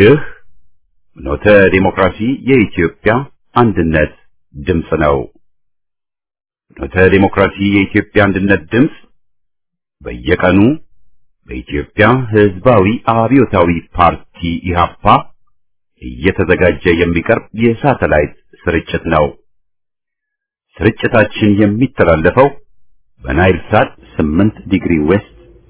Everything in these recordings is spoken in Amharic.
ይህ ኖተ ዲሞክራሲ የኢትዮጵያ አንድነት ድምፅ ነው። ኖተ ዲሞክራሲ የኢትዮጵያ አንድነት ድምፅ በየቀኑ በኢትዮጵያ ሕዝባዊ አብዮታዊ ፓርቲ ኢህአፓ እየተዘጋጀ የሚቀርብ የሳተላይት ስርጭት ነው። ስርጭታችን የሚተላለፈው በናይል ሳት 8 ዲግሪ ዌስት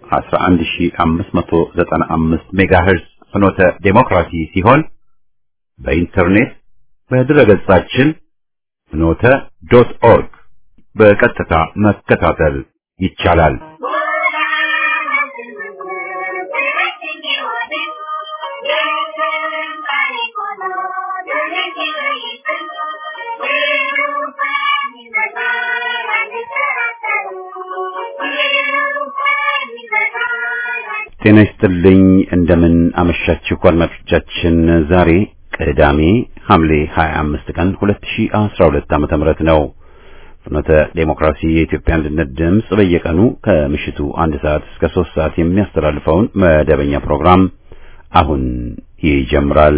11595 ሜጋሄርዝ ፍኖተ ዴሞክራሲ ሲሆን በኢንተርኔት በድረገጻችን ፍኖተ ዶት ኦርግ በቀጥታ መከታተል ይቻላል። ጤና ይስጥልኝ። እንደምን አመሻችሁ አድማጮቻችን። ዛሬ ቅዳሜ ሐምሌ 25 ቀን 2012 ዓመተ ምህረት ነው። ፍኖተ ዴሞክራሲ የኢትዮጵያ አንድነት ድምፅ በየቀኑ ከምሽቱ አንድ ሰዓት እስከ ሶስት ሰዓት የሚያስተላልፈውን መደበኛ ፕሮግራም አሁን ይጀምራል።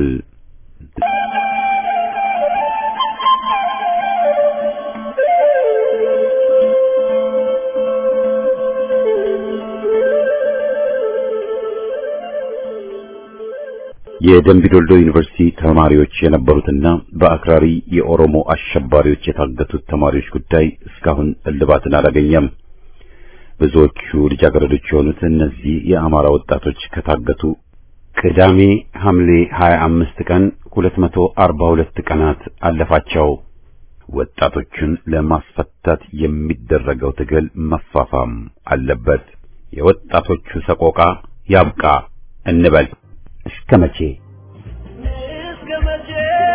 የደምቢዶልዶ ዩኒቨርሲቲ ተማሪዎች የነበሩትና በአክራሪ የኦሮሞ አሸባሪዎች የታገቱት ተማሪዎች ጉዳይ እስካሁን እልባትን አላገኘም። ብዙዎቹ ልጃገረዶች የሆኑት እነዚህ የአማራ ወጣቶች ከታገቱ ቅዳሜ ሐምሌ 25 ቀን 242 ቀናት አለፋቸው። ወጣቶቹን ለማስፈታት የሚደረገው ትግል መፋፋም አለበት። የወጣቶቹ ሰቆቃ ያብቃ እንበል። እስከ መቼ እስከ መቼ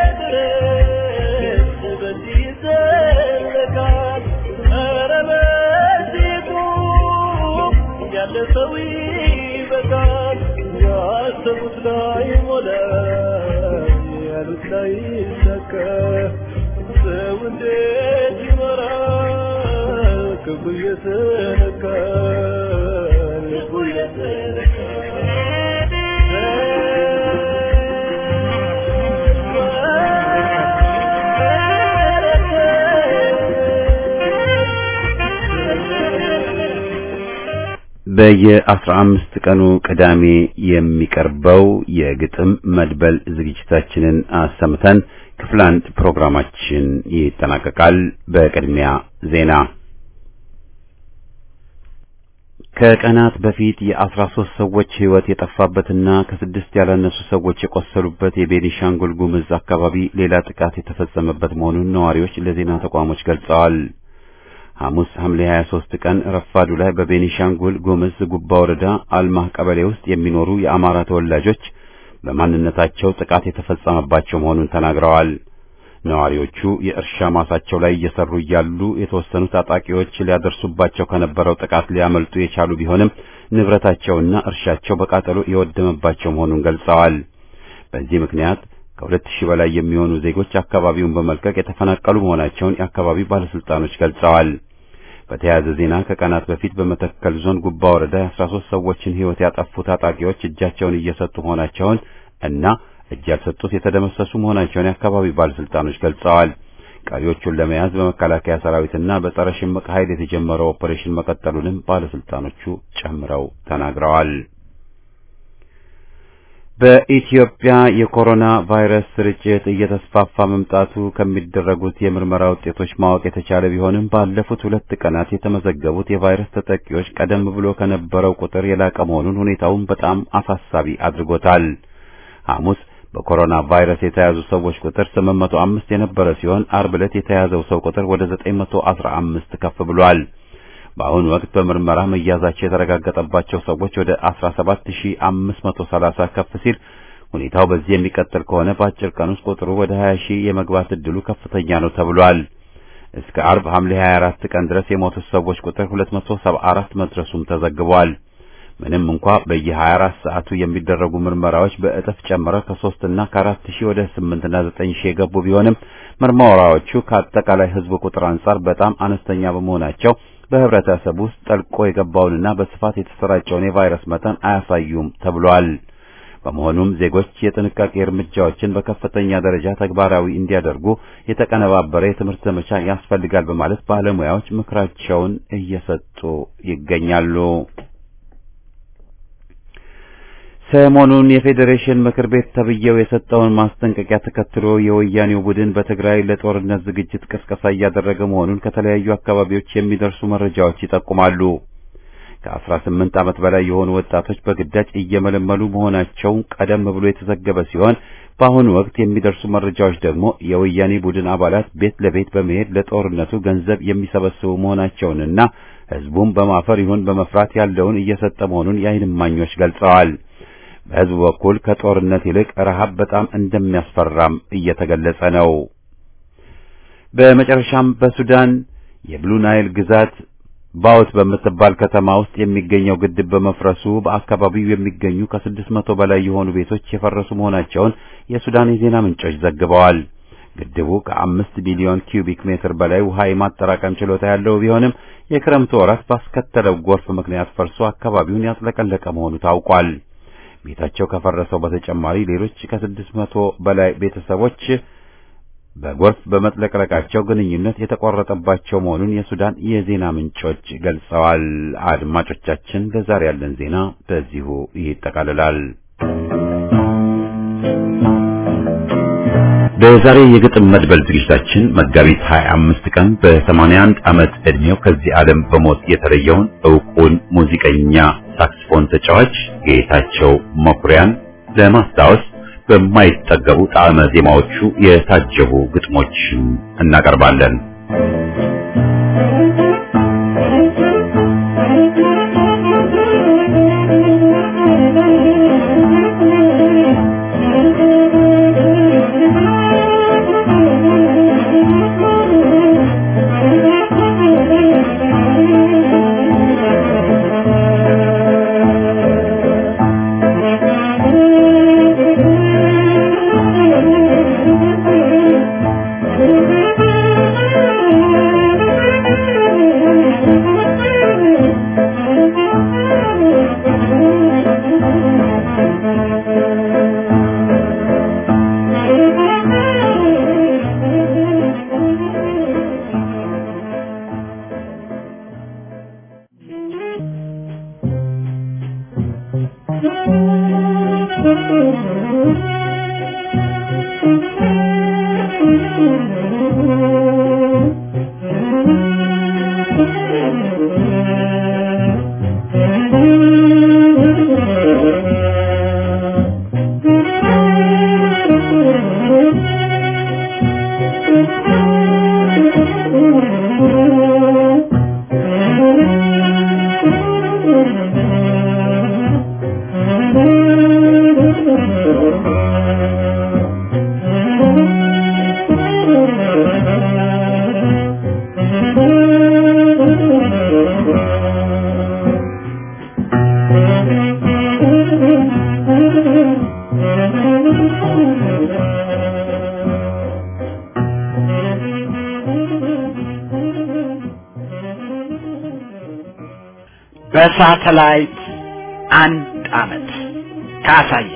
ድረስ በዚህ ይዘለቃል? ኧረ በዚህ ቁም፣ ያለ ሰው ይበቃል። ያሰቡት ላይ ሞላ፣ ያሉት ላይ ይሳካ። ሰው እንዴት ይኖራል? ክፉ እየተነካ ልቡ በየአስራ አምስት ቀኑ ቅዳሜ የሚቀርበው የግጥም መድበል ዝግጅታችንን አሰምተን ክፍል አንድ ፕሮግራማችን ይጠናቀቃል። በቅድሚያ ዜና። ከቀናት በፊት የአስራ ሶስት ሰዎች ሕይወት የጠፋበትና ከስድስት ያላነሱ ሰዎች የቆሰሉበት የቤኒሻንጉል ጉምዝ አካባቢ ሌላ ጥቃት የተፈጸመበት መሆኑን ነዋሪዎች ለዜና ተቋሞች ገልጸዋል። ሐሙስ ሐምሌ 23 ቀን ረፋዱ ላይ በቤኒሻንጉል ጉምዝ ጉባ ወረዳ አልማህ ቀበሌ ውስጥ የሚኖሩ የአማራ ተወላጆች በማንነታቸው ጥቃት የተፈጸመባቸው መሆኑን ተናግረዋል። ነዋሪዎቹ የእርሻ ማሳቸው ላይ እየሰሩ እያሉ የተወሰኑ ታጣቂዎች ሊያደርሱባቸው ከነበረው ጥቃት ሊያመልጡ የቻሉ ቢሆንም ንብረታቸውና እርሻቸው በቃጠሎ የወደመባቸው መሆኑን ገልጸዋል። በዚህ ምክንያት ከሁለት ሺህ በላይ የሚሆኑ ዜጎች አካባቢውን በመልቀቅ የተፈናቀሉ መሆናቸውን የአካባቢው ባለስልጣኖች ገልጸዋል። በተያያዘ ዜና ከቀናት በፊት በመተከል ዞን ጉባ ወረዳ የአስራ ሶስት ሰዎችን ሕይወት ያጠፉ ታጣቂዎች እጃቸውን እየሰጡ መሆናቸውን እና እጅ ያልሰጡት የተደመሰሱ መሆናቸውን የአካባቢው ባለስልጣኖች ገልጸዋል። ቀሪዎቹን ለመያዝ በመከላከያ ሰራዊትና በጸረ ሽምቅ ኃይል የተጀመረው ኦፐሬሽን መቀጠሉንም ባለስልጣኖቹ ጨምረው ተናግረዋል። በኢትዮጵያ የኮሮና ቫይረስ ስርጭት እየተስፋፋ መምጣቱ ከሚደረጉት የምርመራ ውጤቶች ማወቅ የተቻለ ቢሆንም ባለፉት ሁለት ቀናት የተመዘገቡት የቫይረስ ተጠቂዎች ቀደም ብሎ ከነበረው ቁጥር የላቀ መሆኑን ሁኔታውን በጣም አሳሳቢ አድርጎታል። ሐሙስ በኮሮና ቫይረስ የተያዙ ሰዎች ቁጥር 805 የነበረ ሲሆን አርብ ዕለት የተያዘው ሰው ቁጥር ወደ 915 ከፍ ብሏል። በአሁኑ ወቅት በምርመራ መያዛቸው የተረጋገጠባቸው ሰዎች ወደ 17530 ከፍ ሲል ሁኔታው በዚህ የሚቀጥል ከሆነ በአጭር ቀን ውስጥ ቁጥሩ ወደ 20 ሺህ የመግባት ዕድሉ ከፍተኛ ነው ተብሏል። እስከ አርብ ሐምሌ 24 ቀን ድረስ የሞቱት ሰዎች ቁጥር 274 መድረሱም ተዘግቧል። ምንም እንኳ በየ24 ሰዓቱ የሚደረጉ ምርመራዎች በእጥፍ ጨምረው ከ3 እና ከ4 ሺህ ወደ 8 እና 9 ሺህ የገቡ ቢሆንም ምርመራዎቹ ከአጠቃላይ ሕዝብ ቁጥር አንጻር በጣም አነስተኛ በመሆናቸው በህብረተሰብ ውስጥ ጠልቆ የገባውንና በስፋት የተሰራጨውን የቫይረስ መጠን አያሳዩም ተብሏል። በመሆኑም ዜጎች የጥንቃቄ እርምጃዎችን በከፍተኛ ደረጃ ተግባራዊ እንዲያደርጉ የተቀነባበረ የትምህርት ዘመቻ ያስፈልጋል በማለት ባለሙያዎች ምክራቸውን እየሰጡ ይገኛሉ። ሰሞኑን የፌዴሬሽን ምክር ቤት ተብዬው የሰጠውን ማስጠንቀቂያ ተከትሎ የወያኔው ቡድን በትግራይ ለጦርነት ዝግጅት ቅስቀሳ እያደረገ መሆኑን ከተለያዩ አካባቢዎች የሚደርሱ መረጃዎች ይጠቁማሉ። ከአስራ ስምንት ዓመት በላይ የሆኑ ወጣቶች በግዳጅ እየመለመሉ መሆናቸውን ቀደም ብሎ የተዘገበ ሲሆን በአሁኑ ወቅት የሚደርሱ መረጃዎች ደግሞ የወያኔ ቡድን አባላት ቤት ለቤት በመሄድ ለጦርነቱ ገንዘብ የሚሰበስቡ መሆናቸውንና ሕዝቡም በማፈር ይሁን በመፍራት ያለውን እየሰጠ መሆኑን የዓይን እማኞች ገልጸዋል። በሕዝቡ በኩል ከጦርነት ይልቅ ረሃብ በጣም እንደሚያስፈራም እየተገለጸ ነው። በመጨረሻም በሱዳን የብሉ ናይል ግዛት ባውት በምትባል ከተማ ውስጥ የሚገኘው ግድብ በመፍረሱ በአካባቢው የሚገኙ ከስድስት መቶ በላይ የሆኑ ቤቶች የፈረሱ መሆናቸውን የሱዳን የዜና ምንጮች ዘግበዋል። ግድቡ ከአምስት ቢሊዮን ኪዩቢክ ሜትር በላይ ውሃ የማጠራቀም ችሎታ ያለው ቢሆንም የክረምቱ ወራት ባስከተለው ጎርፍ ምክንያት ፈርሶ አካባቢውን ያጥለቀለቀ መሆኑ ታውቋል። ቤታቸው ከፈረሰው በተጨማሪ ሌሎች ከስድስት መቶ በላይ ቤተሰቦች በጎርፍ በመጥለቅለቃቸው ግንኙነት የተቋረጠባቸው መሆኑን የሱዳን የዜና ምንጮች ገልጸዋል። አድማጮቻችን፣ ለዛሬ ያለን ዜና በዚሁ ይጠቃልላል። በዛሬ የግጥም መድበል ዝግጅታችን መጋቢት 25 ቀን በ81 ዓመት ዕድሜው ከዚህ ዓለም በሞት የተለየውን ዕውቁን ሙዚቀኛ ሳክስፎን ተጫዋች ጌታቸው መኩሪያን ለማስታወስ በማይጠገቡ ጣዕመ ዜማዎቹ የታጀቡ ግጥሞችን እናቀርባለን። በሳተላይት አንድ አመት ካሳየ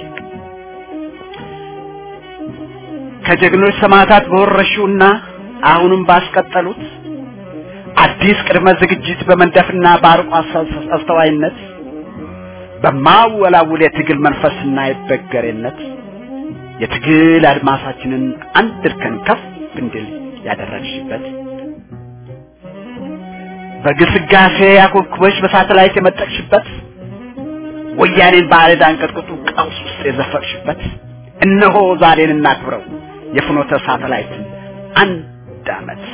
ከጀግኖች ሰማዕታት በወረሹና አሁንም ባስቀጠሉት አዲስ ቅድመ ዝግጅት በመንደፍና በአርቆ አስተዋይነት በማወላውል የትግል መንፈስና የበገሬነት የትግል አድማሳችንን አንድ እርከን ከፍ እንድል ያደረግሽበት በግስጋሴ አኮብኩበሽ በሳተላይት የመጠቅሽበት ወያኔን ባዕድ አንቀጥቅጡ ቀውስ ውስጥ የዘፈቅሽበት እነሆ ዛሬን እናክብረው የፍኖተ ሳተላይት አንድ አመት።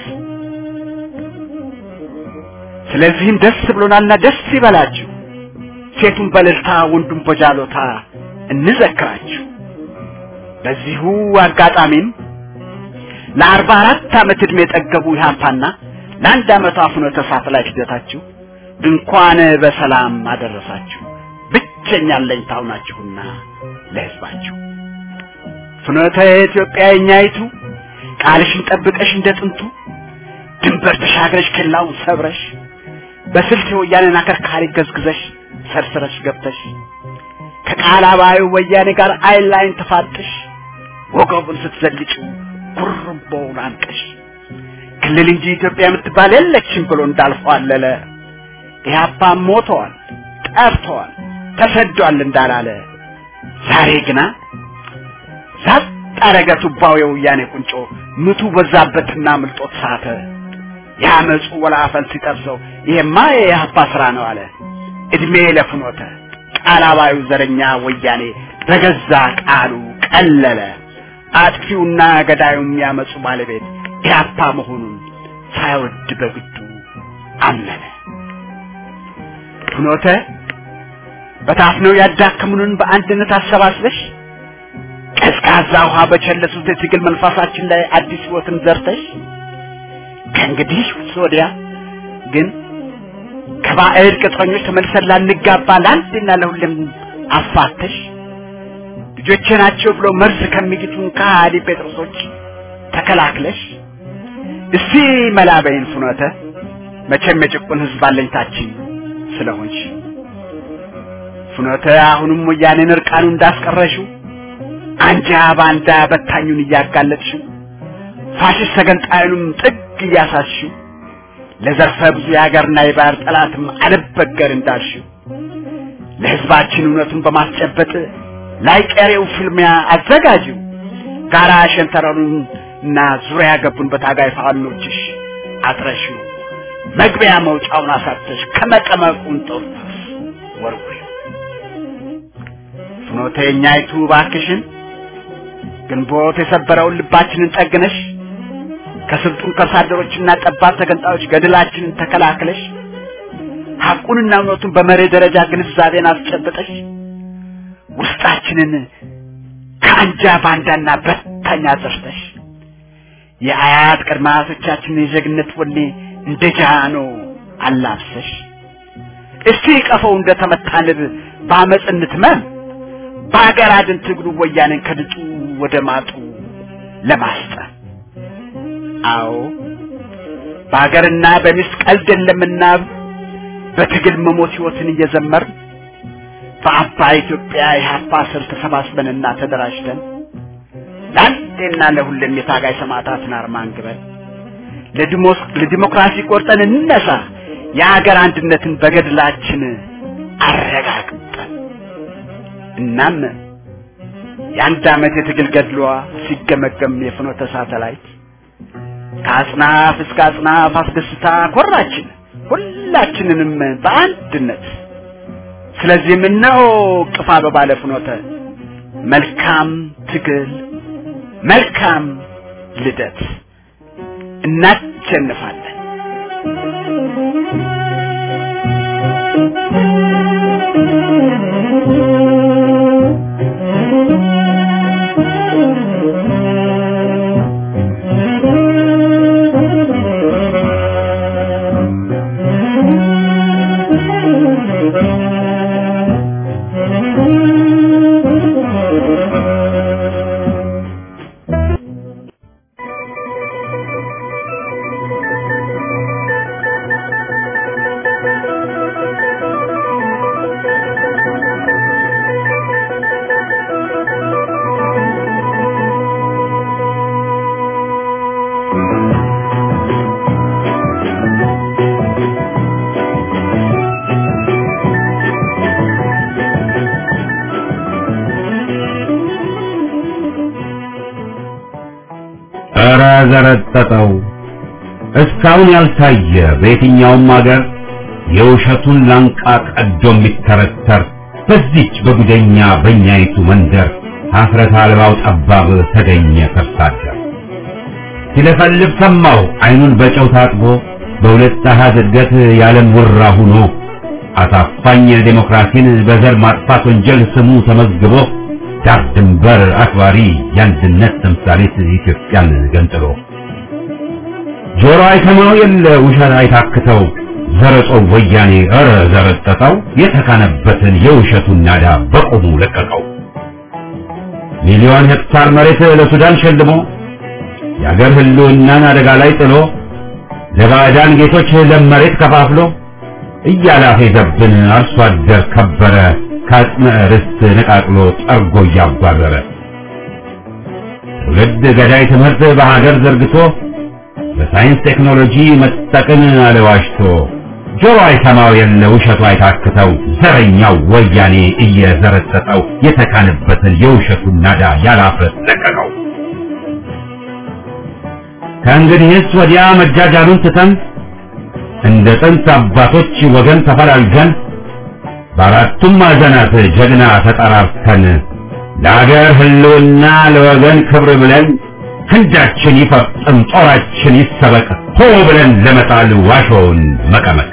ስለዚህም ደስ ብሎናልና ደስ ይበላችሁ። ሴቱን በእልልታ ወንዱን በጃሎታ እንዘክራችሁ። በዚሁ አጋጣሚም ለአርባ አራት ዓመት ዕድሜ የጠገቡ ኢህአፓና ለአንድ ዓመቷ ፍኖተ ሳተላይት ሂደታችሁ እንኳን በሰላም አደረሳችሁ። ብቸኛ አለኝታው ናችሁና ለህዝባችሁ ፍኖተ ኢትዮጵያ የኛይቱ ቃልሽን ጠብቀሽ እንደ ጥንቱ ድንበር ተሻግረሽ ክላውን ሰብረሽ በስልት የወያኔን አከርካሪ ገዝግዘሽ ሰርስረሽ ገብተሽ ከቃላባዩ ወያኔ ጋር አይን ላይን ተፋጥሽ ወገቡን ስትዘልጭው ጉርምቦውን አንቀሽ ክልል እንጂ ኢትዮጵያ የምትባል የለችም ብሎ እንዳልፏለለ ኢህአፓ ሞተዋል፣ ጠፍተዋል፣ ተሰዷል እንዳላለ ዛሬ ግና ዛጥ አረገ ቱባው የወያኔ ቁንጮ ምቱ በዛበትና ምልጦት ሳተ። ያመፁ ወላፈን ሲጠብሰው ይሄማ የኢህአፓ ስራ ነው አለ። እድሜ ለፍኖተ ቃላባዩ ዘረኛ ወያኔ በገዛ ቃሉ ቀለለ። አጥፊውና ገዳዩም ያመፁ ባለቤት ኢህአፓ መሆኑን ሳይወድ በግዱ አመነ። ፍኖተ በታፍነው ያዳከሙንን በአንድነት አሰባስበሽ ቀዝቃዛ ውሃ በቸለሱት የትግል መንፈሳችን ላይ አዲስ ህይወትን ዘርተሽ ከእንግዲህ ወዲያ ግን ከባዕድ ቅጥረኞች ተመልሰን ላንጋባ ለአንድና ለሁሌም አፋተሽ ልጆቼ ናቸው ብሎ መርዝ ከሚግቱን ከሃዲ ጴጥሮሶች ተከላክለሽ እስቲ መላበይን ፍኖተ መቼም የጭቁን ህዝብ አለኝታችን ስለሆንሽ ፍኖተ አሁንም ወያኔን እርቃኑ እንዳስቀረሽው አንጃ ባንዳ በታኙን እያጋለጥሽው ፋሽስት ተገንጣዩንም ጥግ እያሳስሽው ለዘርፈ ብዙ የሀገርና የባህር ጠላትም አልበገር እንዳልሽው ለህዝባችን እውነቱን በማስጨበጥ ላይቀሬው ፍልሚያ አዘጋጅው ጋራ ሸንተረሩን እና ዙሪያ ገቡን በታጋይ ፋኖችሽ አጥረሽው መግቢያ መውጫውን አሳተሽ ከመቀመቁን ጦርተስ ወርውሪው ፍኖተኛይቱ ባክሽን ግንቦት የሰበረውን ልባችንን ጠግነሽ ከስልጡን ከሳደሮችና ጠባብ ተገንጣዮች ገድላችንን ተከላክለሽ ሐቁንና እውነቱን በመርህ ደረጃ ግንዛቤን አስጨብጠሽ ውስጣችንን ከአንጃ ባንዳና በታኝ አጽርተሽ የአያት ቅድመ አያቶቻችንን የጀግነት ወኔ እንደ ጃኖ አላብሰሽ እስቲ ቀፈው እንደተመታ ንብ በአመፅ እንትመም በሀገር አድን ትግሉ ወያኔን ከድጡ ወደ ማጡ ለማስጠን አዎ በሀገርና በሚስት ቀልድ የለምና በትግል መሞት ህይወትን እየዘመር በአባይ ኢትዮጵያ የሀፓ ስር ተሰባስበንና ተደራጅተን ለአንዴና ለሁሌም የታጋይ ሰማዕታትን አርማ አንግበን ለዲሞክራሲ ቆርጠን እንነሳ የሀገር አንድነትን በገድላችን አረጋግጠን እናም የአንድ ዓመት የትግል ገድሏ ሲገመገም የፍኖተ ሳተላይት ከአጽናፍ እስከ አጽናፍ አስደስታ ኮራችን ሁላችንንም በአንድነት ስለዚህም እነሆ ቅፋ በባለ ፍኖተ መልካም ትግል መልካም ልደት እናሸንፋለን ኧረ ዘረጠጠው እስካሁን ያልታየ በየትኛውም አገር የውሸቱን ላንቃ ቀዶ የሚተረተር በዚች በጉደኛ በእኛይቱ መንደር ሀፍረት አልባው ጠባብ ተገኘ ከርሳደር ሲለፈልፍ ሰማው አይኑን በጨው ታጥቦ በሁለት አሃዝ እድገት ያለም ውራ ሁኖ አሳፋኝ ዴሞክራሲን በዘር ማጥፋት ወንጀል ስሙ ተመዝግቦ ዳር ድንበር አክባሪ የአንድነት ተምሳሌት ኢትዮጵያን ገንጥሎ ጆሮ አይሰማው የለ ውሸት አይታክተው ዘረጾ ወያኔ ኧረ ዘረጠጠው የተካነበትን የውሸቱን ናዳ በቆሙ ለቀቀው ሚሊዮን ሄክታር መሬት ለሱዳን ሸልሞ የአገር ህልውናን አደጋ ላይ ጥሎ ለባዕዳን ጌቶች ለም መሬት ከፋፍሎ እያላፌዘብን አርሶ አደር ከበረ ከአጽመ ርስት ነቃቅሎ ጠርጎ እያባረረ ትውልድ ገዳይ ትምህርት በሀገር ዘርግቶ በሳይንስ ቴክኖሎጂ መጠቅን አለዋሽቶ ጆሮ አይሰማው የለ ውሸቱ አይታክተው ዘረኛው ወያኔ እየዘረጠጠው የተካነበትን የውሸቱን ናዳ ያላፍረት ለቀቀው። ከእንግዲህስ ወዲያ መጃጃሉን ትተን እንደ ጥንት አባቶች ወገን ተፈላልገን በአራቱም ማዕዘናት ጀግና ተጠራርተን ለአገር ህልውና ለወገን ክብር ብለን ክንዳችን ይፈጽም ጦራችን ይሰበቅ ሆ ብለን ለመጣል ዋሾውን መቀመቅ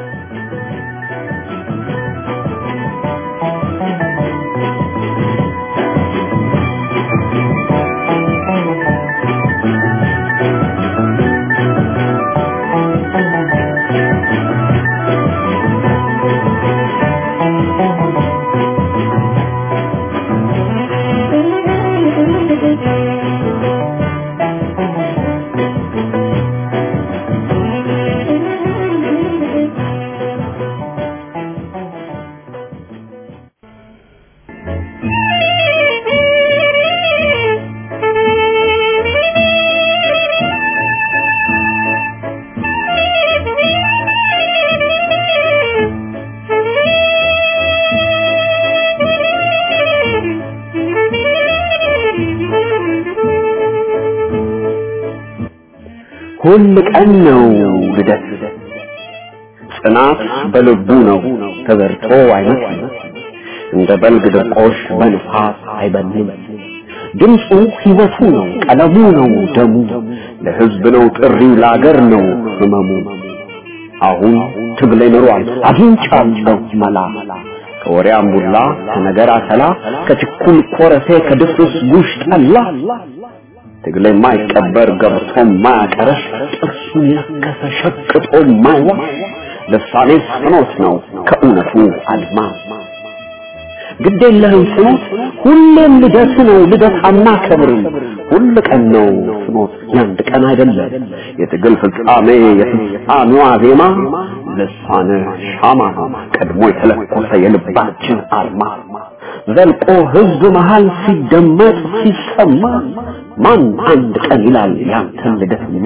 ሁል ቀን ነው ልደት ጽናት በልቡ ነው ተበርቶ አይመስልም እንደ በልግ ድርቆሽ በንፋስ አይበልም ድምፁ ሕይወቱ ነው ቀለሙ ነው ደሙ ለሕዝብ ነው ጥሪው ለአገር ነው ህመሙ አሁን ትግሌ ኖሯል አግኝቻለሁ መላ ከወሬ አምቡላ ከነገር አተላ ከችኩል ኮረፌ ከድፍርስ ጉሽ ጠላ ትግል የማይቀበር ገብቶ ማያቀረሽ ጥርሱን የነከሰ ሸቅጦ ማይዋሽ ልሳኔ ፍኖት ነው ከእውነቱ አድማስ ግድ የለህም ፍኖት ሁሌም ልደት ነው ልደት አናከብርም ሁል ቀን ነው ፍኖት ያንድ ቀን አይደለም የትግል ፍጻሜ የፍጻሜዋ ዜማ ልሳነ ሻማ ነው ቀድሞ የተለኮሰ የልባችን አርማ ዘልቆ ህዝብ መሃል ሲደመጥ ሲሰማ ማን አንድ ቀን ይላል ያንተን ልደትማ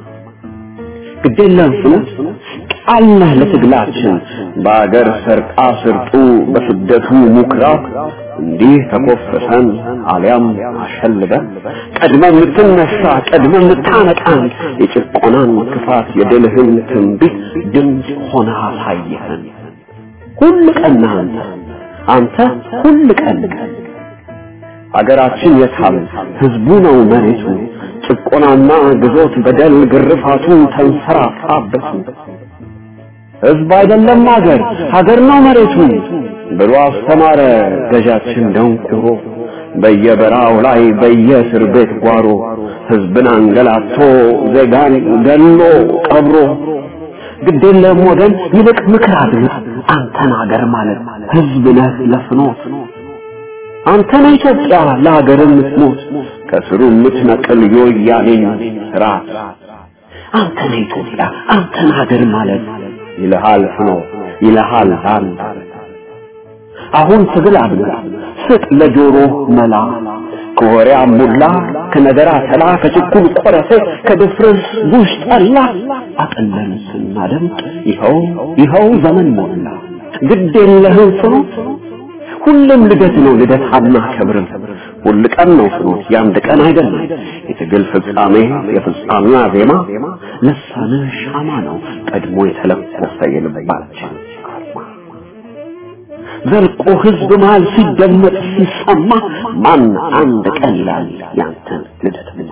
ግዴለም ፍኖት ቃልነህ ለትግላችን በአገር ሰርቃ ስርጡ በስደቱ ሙክራብ እንዲህ ተኮፍሰን አሊያም አሸልበን ቀድመ የምትነሳ ቀድመ የምታነቃን የጭቆናን ክፋት የድልህን ትንቢት ድምፅ ሆነ አሳየህን ሁል ቀን አንተ አንተ ሁል ቀን አገራችን የታል ህዝቡ ነው መሬቱ ጭቆናና ግዞት በደል ግርፋቱ ተንሰራፋበቱ ህዝብ አይደለም ሀገር ሀገር ነው መሬቱ ብሎ አስተማረ ገዣችን ደንቁሮ በየበራው ላይ በየእስር ቤት ጓሮ ህዝብን አንገላቶ ዜጋን ገሎ ቀብሮ ግዴለም ወገን ይልቅ ምክር አድምጥ አንተን ሀገር ማለት ህዝብ ነህ ለፍኖት አንተ ነህ ኢትዮጵያ ለሀገር የምትሞት ከስሩ የምትነቅል የወያኔን ስርዓት አንተ ነህ ኢትዮጵያ አንተን ሀገር ማለት ይልሃል ፍኖት ይልሃል አንድ አሁን ትግል አድምጥ ስጥ ለጆሮ መላ ከወሬ አሙላ ከነገር አተላ ከችኩል ቆረሴ ከድፍርስ ጉሽ ጠላ አቅለን ስናደምጥ ይኸው ይኸው ዘመን ሞላ ግድ የለህም ፍኖት ሁሉም ልደት ነው ልደት አናከብርም ሁል ቀን ነው ፍኖት የአንድ ቀን አይደለም የትግል ፍጻሜ የፍጻሜዋ ዜማ ልሳነ ሻማ ነው ቀድሞ የተለኮሰ የልባችን አርማ ዘልቆ ህዝብ መሃል ሲደመጥ ሲሰማ ማን አንድ ቀን ይላል ያንተን ልደትማ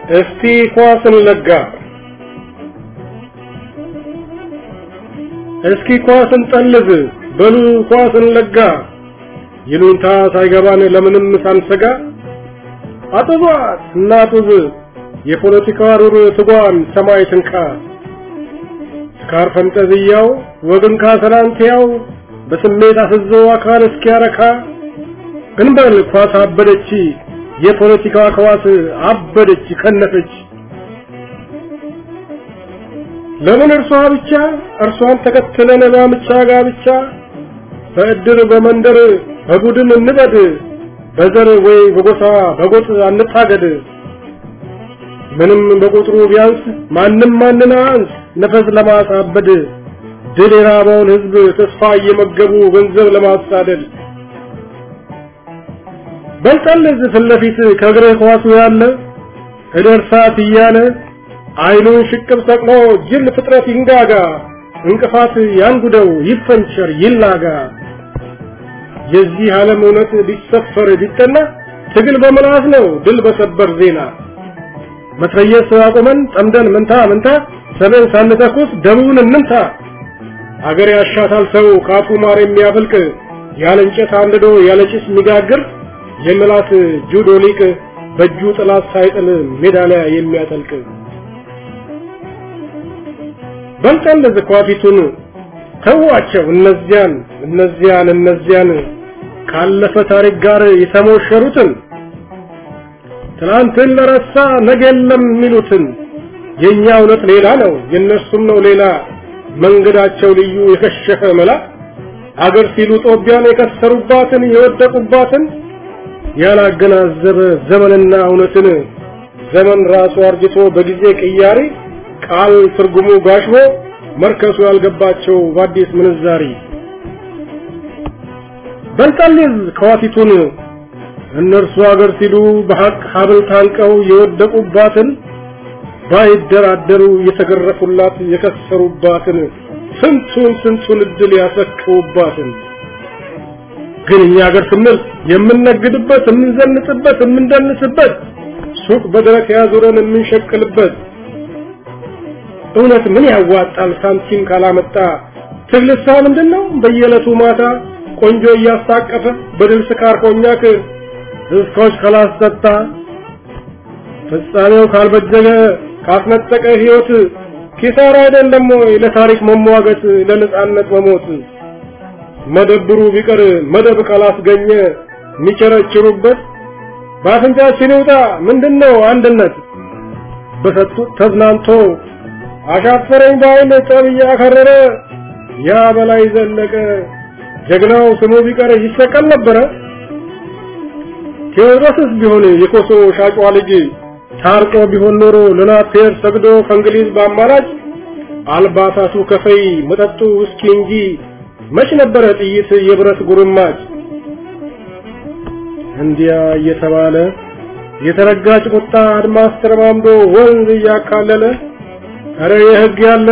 እስቲ ኳስን ለጋ እስኪ ኳስን ጠልዝ በሉ ኳስን ለጋ ይሉንታ ሳይገባን ለምንም ሳንሰጋ አጥዟት እናጡዝ የፖለቲካ ሩር ትጓን ሰማይ ትንካ ስካር ፈንጠዝያው ወግን ካሰላንቲያው በስሜት አፍዞ አካል እስኪያረካ እንበል ኳስ አበደች የፖለቲካ ከዋስ አበደች ከነፈች ለምን እርሷ ብቻ እርሷን ተከትለን ባምቻ ጋብቻ በእድር በመንደር በቡድን እንበድ በዘር ወይ በጎሳ በጎጥ አንታገድ ምንም በቁጥሩ ቢያንስ ማንም ማንን አንስ ነፈስ ለማሳበድ ድል የራበውን ህዝብ ተስፋ እየመገቡ ገንዘብ ለማሳደድ በልጠልዝ ፊት ለፊት ከእግርህ ኳሱ ያለ እደርሳት እያለ አይኑን ሽቅብ ሰቅሎ ጅል ፍጥረት ይንጋጋ እንቅፋት ያንጉደው ይፈንቸር ይላጋ የዚህ ዓለም እውነት ሊሰፈር ቢጠና ትግል በመላስ ነው ድል በሰበር ዜና መትረየስ አቁመን ጠምደን ምንታ ምንታ ሰበን ሳንተኩስ ደቡብን እንምታ አገር ያሻታል ሰው ካፉ ማር የሚያፈልቅ ያለ እንጨት አንድዶ ያለ ጭስ የሚጋግር የምላት ጁዶ ሊቅ በእጁ ጥላት ሳይጥል ሜዳሊያ የሚያጠልቅ በልጠን ዝኳፊቱን ተዋቸው እነዚያን እነዚያን እነዚያን ካለፈ ታሪክ ጋር የተሞሸሩትን ትናንትን ለረሳ ነገ የለም የሚሉትን የኛ እውነት ሌላ ነው የነሱም ነው ሌላ መንገዳቸው ልዩ የከሸፈ መላ አገር ሲሉ ጦቢያን የከሰሩባትን የወደቁባትን ያላገናዘበ ዘመንና እውነትን ዘመን ራሱ አርጅቶ በጊዜ ቅያሪ ቃል ትርጉሙ ጋሽቦ መርከሱ ያልገባቸው በአዲስ ምንዛሪ በልጠልዝ ከዋቲቱን እነርሱ አገር ሲሉ በሐቅ ሀብል ታንቀው የወደቁባትን ባይደራደሩ የተገረፉላት የከሰሩባትን ስንቱን ስንቱን እድል ያሰክሩባትን ግን እኛ ሀገር ስንል የምንነግድበት የምንዘንጥበት የምንደንስበት ሱቅ በደረት ያዙረን የምንሸቅልበት እውነት ምን ያዋጣል ሳንቲም ካላመጣ ትግልሳ ምንድን ነው በየዕለቱ ማታ ቆንጆ እያስታቀፈ በድል ስካር ኮኛክ እስኮች ካላስጠጣ ፍጻሜው ካልበጀገ ካስነጠቀ ህይወት ኪሳራ አይደለም ወይ ለታሪክ መሟገት ለነጻነት መሞት መደብሩ ቢቀር መደብ ካላስገኘ የሚቸረችሩበት በአፍንጫችን ይውጣ ምንድነው አንድነት በሰጡት ተዝናንቶ አሻፈረኝ ባይል ጠብ እያከረረ ያ በላይ ዘለቀ ጀግናው ስሙ ቢቀር ይሰቀል ነበረ ቴዎድሮስስ ቢሆን የኮሶ ሻጯ ልጅ ታርቆ ቢሆን ኖሮ ለናቴር ሰግዶ ከእንግሊዝ በአማራጭ አልባሳቱ ከፈይ መጠጡ ውስኪ እንጂ መች ነበረ ጥይት የብረት ጉርማጭ እንዲያ እየተባለ የተረጋጭ ቁጣ አድማስ ተረማምዶ ወንዝ እያካለለ አረ የህግ ያለ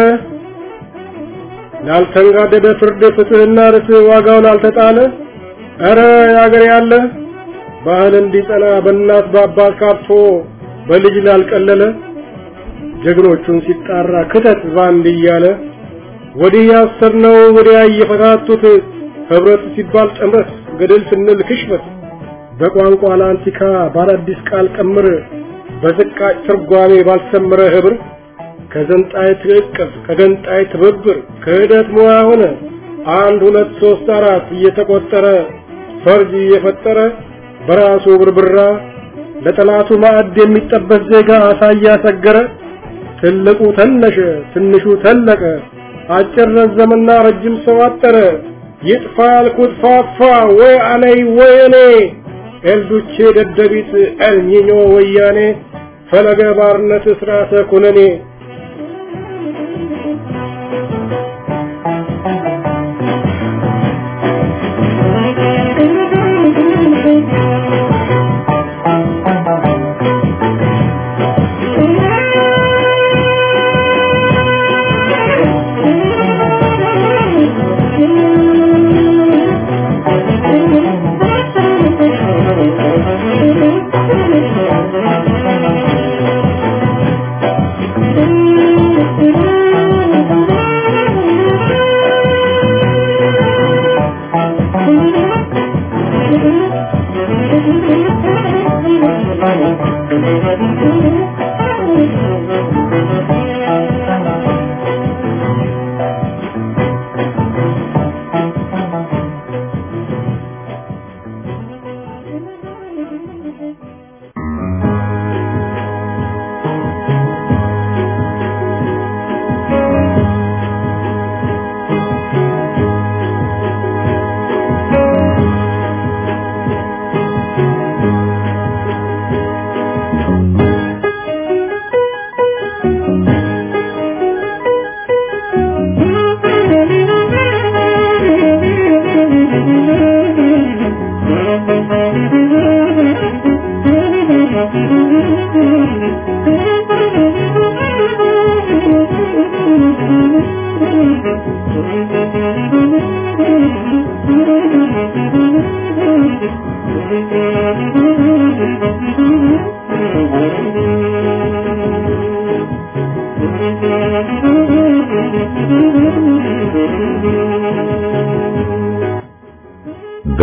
ላልተንጋደደ ፍርድ ፍትህና ርትዕ ዋጋውን አልተጣለ አረ ያገር ያለ ባህል እንዲጸና በእናት በአባት ካርቶ በልጅ ላልቀለለ ጀግኖቹን ሲጣራ ክተት ባንድ እያለ ወዲህ ያሰርነው ወዲያ እየፈታቱት ህብረት ሲባል ጥምረት ገደል ስንል ክሽፈት በቋንቋ ለአንቲካ ባለአዲስ ቃል ቀምር በዝቃጭ ትርጓሜ ባልሰመረ ህብር ከዘንጣይ ትዕቅፍ ከገንጣይ ትብብር ክህደት ሙያ ሆነ አንድ ሁለት ሶስት አራት እየተቆጠረ ፈርጅ እየፈጠረ በራሱ ብርብራ ለጠላቱ ማዕድ የሚጠበስ ዜጋ አሳያ ሰገረ ትልቁ ተነሸ ትንሹ ተለቀ አጭር ረዘምና ረጅም ሰው አጠረ ይጥፋ ያልኩት ፋፋ ወይ አለይ ወይ እኔ ኤልዱቼ ደደቢት ኤልኒኞ ወያኔ ፈለገ ባርነት ስርዓተ ኩነኔ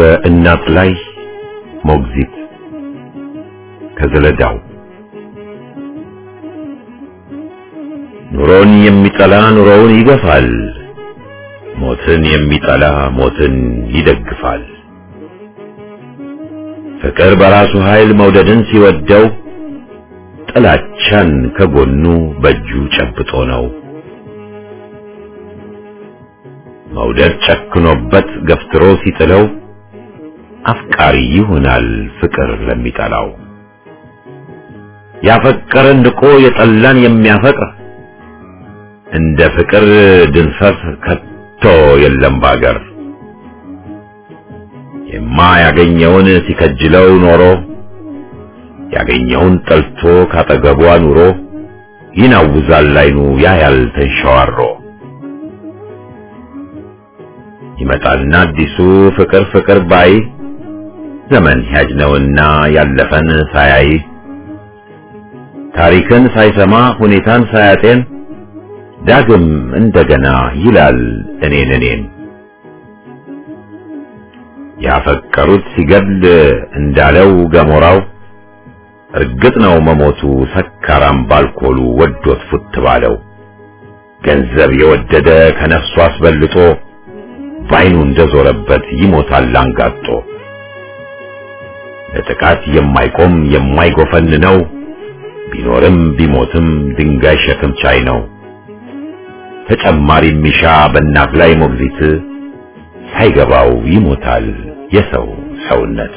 በእናት ላይ ሞግዚት ከዘለዳው ኑሮን የሚጠላ ኑሮውን ይገፋል፣ ሞትን የሚጠላ ሞትን ይደግፋል። ፍቅር በራሱ ኃይል መውደድን ሲወደው ጥላቻን ከጎኑ በእጁ ጨብጦ ነው። መውደድ ጨክኖበት ገፍትሮ ሲጥለው አፍቃሪ ይሆናል ፍቅር ለሚጠላው። ያፈቀረን ንቆ የጠላን የሚያፈቅር እንደ ፍቅር ድንፈት ከቶ የለም ባገር። የማያገኘውን ሲከጅለው ኖሮ ያገኘውን ጠልቶ ካጠገቧ ኑሮ ይናውዛል ላይኑ ያያል ተንሸዋሮ። ይመጣልና አዲሱ ፍቅር ፍቅር ባይ ዘመን ሂያጅ ነውና ያለፈን ሳያይ ታሪክን ሳይሰማ ሁኔታን ሳያጤን ዳግም እንደገና ይላል እኔን እኔን ያፈቀሩት ሲገድል እንዳለው ገሞራው እርግጥ ነው መሞቱ ሰካራም ባልኮሉ ወዶት ፉት ባለው ገንዘብ የወደደ ከነፍሱ አስበልጦ ባይኑ እንደዞረበት ይሞታል አንጋጦ ለጥቃት የማይቆም የማይጎፈን ነው ቢኖርም ቢሞትም ድንጋይ ሸክም ቻይ ነው ተጨማሪ ሚሻ በእናት ላይ ሞግዚት ሳይገባው ይሞታል የሰው ሰውነት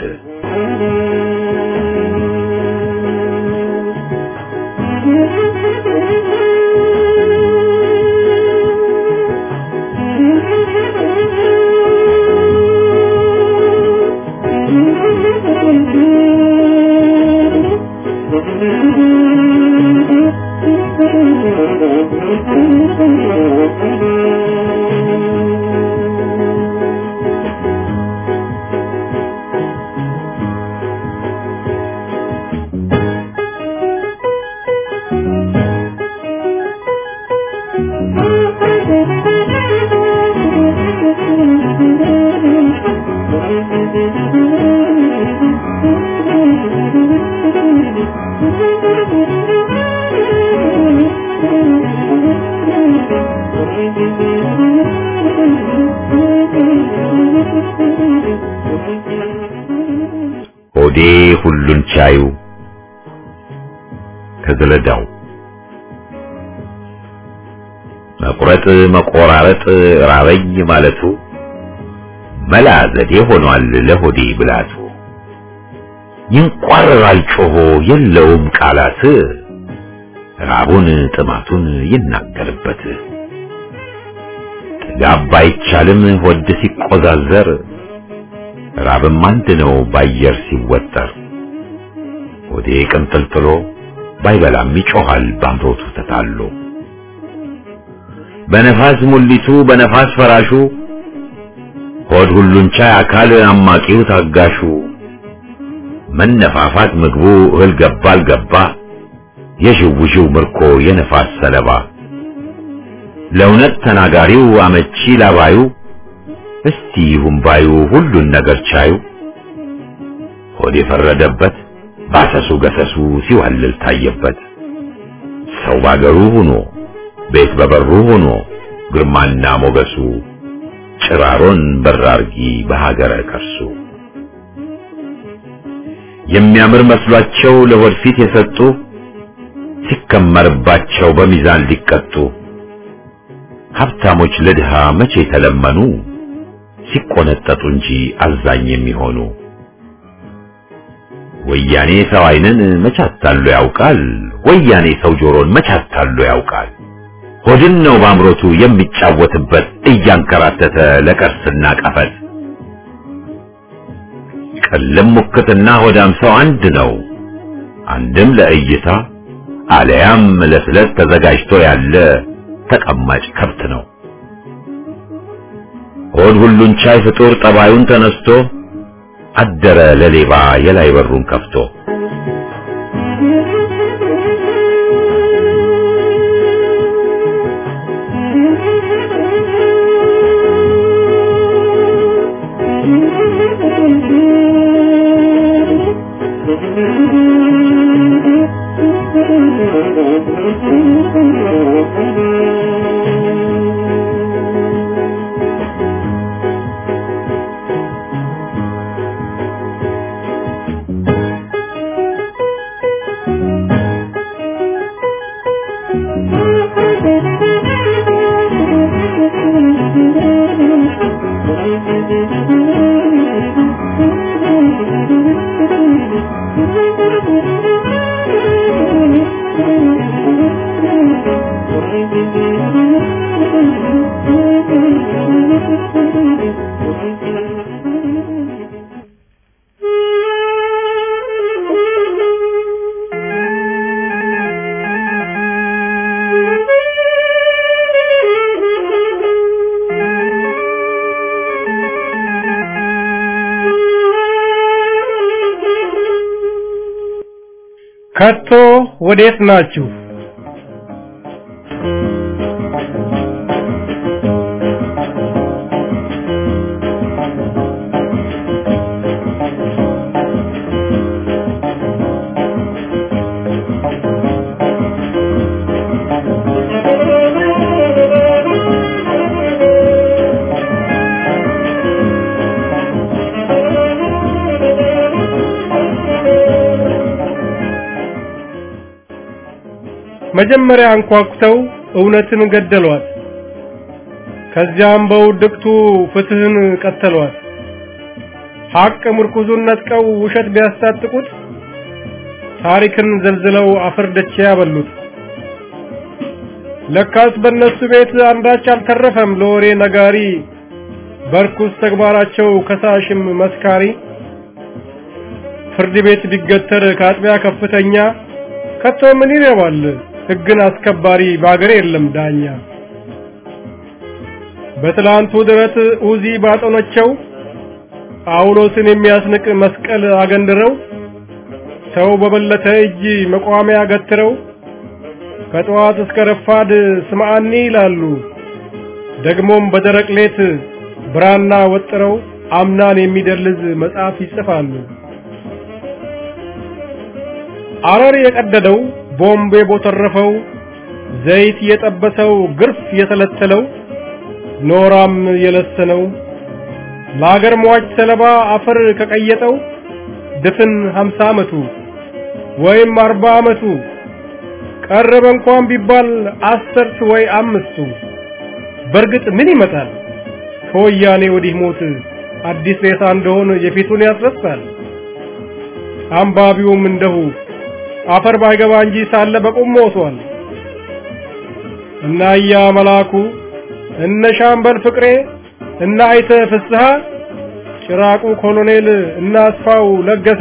ሆዴ ሁሉን ቻዩ ከዘለዳው መቁረጥ መቆራረጥ ራበኝ ማለቱ መላ ዘዴ ሆኗል ለሆዴ ብላቱ ይንቋረራል ጮሆ የለውም ቃላት ራቡን ጥማቱን ይናገርበት ጥጋብ ባይቻልም ሆድ ሲቆዛዘር ራብም አንድ ነው ባየር ሲወጠር ሆዴ ቅንጥልጥሎ ባይበላም ይጮሃል ባምሮቱ ተታሎ በነፋስ ሙሊቱ በነፋስ ፈራሹ ሆድ ሁሉን ቻይ አካል አማቂው ታጋሹ መነፋፋት ምግቡ እህል ገባ አልገባ የዥውዥው ምርኮ የነፋስ ሰለባ ለእውነት ተናጋሪው አመቺ ላባዩ እስቲ ይሁን ባዩ ሁሉን ነገር ቻዩ ሆድ የፈረደበት ባሰሱ ገሰሱ ሲዋልል ታየበት ሰው ባገሩ ሆኖ ቤት በበሩ ሆኖ ግርማና ሞገሱ ጭራሮን በራርጊ በሀገረ ከርሱ የሚያምር መስሏቸው ለሆድ ፊት የሰጡ ሲከመርባቸው በሚዛን ሊቀጡ ሀብታሞች ለድሃ መቼ ተለመኑ ሲቆነጠጡ እንጂ አዛኝ የሚሆኑ ወያኔ ሰው አይንን መቻታሉ ያውቃል ወያኔ ሰው ጆሮን መቻታሉ ያውቃል ሆድን ነው ባምሮቱ የሚጫወትበት እያንከራተተ ለቀርስና ቀፈት ቅልም ሙክትና ሆዳም ሰው አንድ ነው አንድም ለእይታ አለያም ለስለት ተዘጋጅቶ ያለ ተቀማጭ ከብት ነው ሆድ ሁሉን ቻይ ፍጡር ጠባዩን ተነስቶ አደረ ለሌባ የላይ በሩን ከፍቶ Thank you. ከቶ ወዴት ናችሁ? መጀመሪያ አንኳኩተው እውነትን ገደሏት። ከዚያም በውድቅቱ ፍትህን ቀተሏት። ሐቅ ምርኩዙን ነጥቀው ውሸት ቢያስታጥቁት ታሪክን ዘልዝለው አፈር ደቼ ያበሉት። ለካስ በእነሱ ቤት አንዳች አልተረፈም ለወሬ ነጋሪ፣ በርኩስ ተግባራቸው ከሳሽም መስካሪ። ፍርድ ቤት ቢገተር ከአጥቢያ ከፍተኛ ከቶ ምን ይረባል ሕግን አስከባሪ በአገር የለም ዳኛ። በትላንቱ ድረት ኡዚ ባጦነቸው ጳውሎስን የሚያስንቅ መስቀል አገንድረው ሰው በበለተ እጅ መቋሚያ ገትረው ከጠዋት እስከ ረፋድ ስምዓኒ ይላሉ። ደግሞም በደረቅ ሌት ብራና ወጥረው አምናን የሚደልዝ መጽሐፍ ይጽፋሉ። አረር የቀደደው ቦምብ የቦተረፈው ዘይት የጠበሰው ግርፍ የተለተለው ኖራም የለሰነው ለአገር ሟች ሰለባ አፈር ከቀየጠው ድፍን ሀምሳ ዓመቱ ወይም አርባ ዓመቱ ቀረበ እንኳን ቢባል አስርት ወይ አምስቱ በእርግጥ ምን ይመጣል ከወያኔ ወዲህ ሞት አዲስ ሬሳ እንደሆን የፊቱን ያስረሳል አንባቢውም እንደሁ አፈር ባይገባ እንጂ ሳለ በቁም ሞቷል እና እያ መላኩ እነ ሻምበል ፍቅሬ እና አይተ ፍስሐ ጭራቁ ኮሎኔል እና አስፋው ለገሰ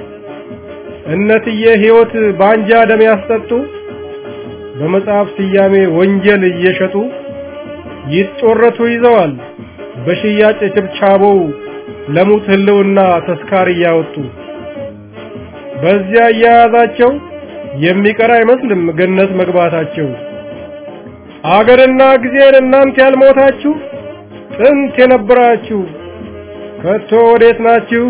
እነትዬ ሕይወት ባንጃ ደም ያስጠጡ በመጽሐፍ ስያሜ ወንጀል እየሸጡ ይጮረቱ ይዘዋል በሽያጭ ችብቻቦው ለሙት ህልውና ተስካር እያወጡ በዚያ እያያዛቸው የሚቀር አይመስልም ገነት መግባታቸው። አገርና ጊዜን እናንተ ያልሞታችሁ ጥንት የነበራችሁ ከቶ ወዴት ናችሁ?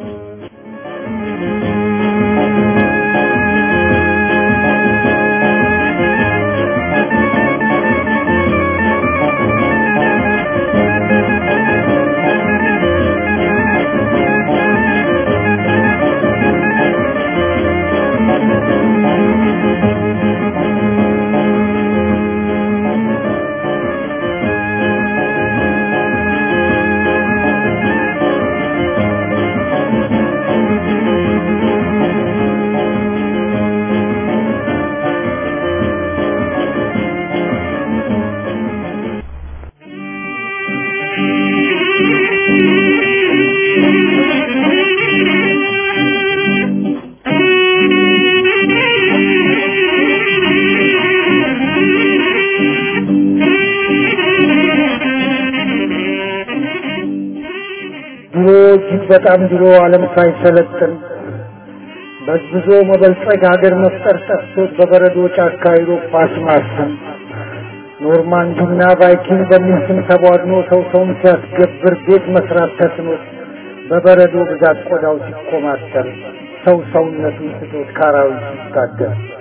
ድሮ እጅግ በጣም ድሮ ዓለም ሳይሰለጥን በዝብዞ መበልጸግ ሀገር መፍጠር ጠፍቶት በበረዶ ጫካ አውሮፓ ማሰን ኖርማንዲና ቫይኪንግ በሚል ስም ተቧድኖ ሰው ሰውን ሲያስገብር ቤት መስራት ተስኖት በበረዶ ብዛት ቆዳው ሲኮማተር ሰው ሰውነቱን ስቶት ካራዊት ሲታገል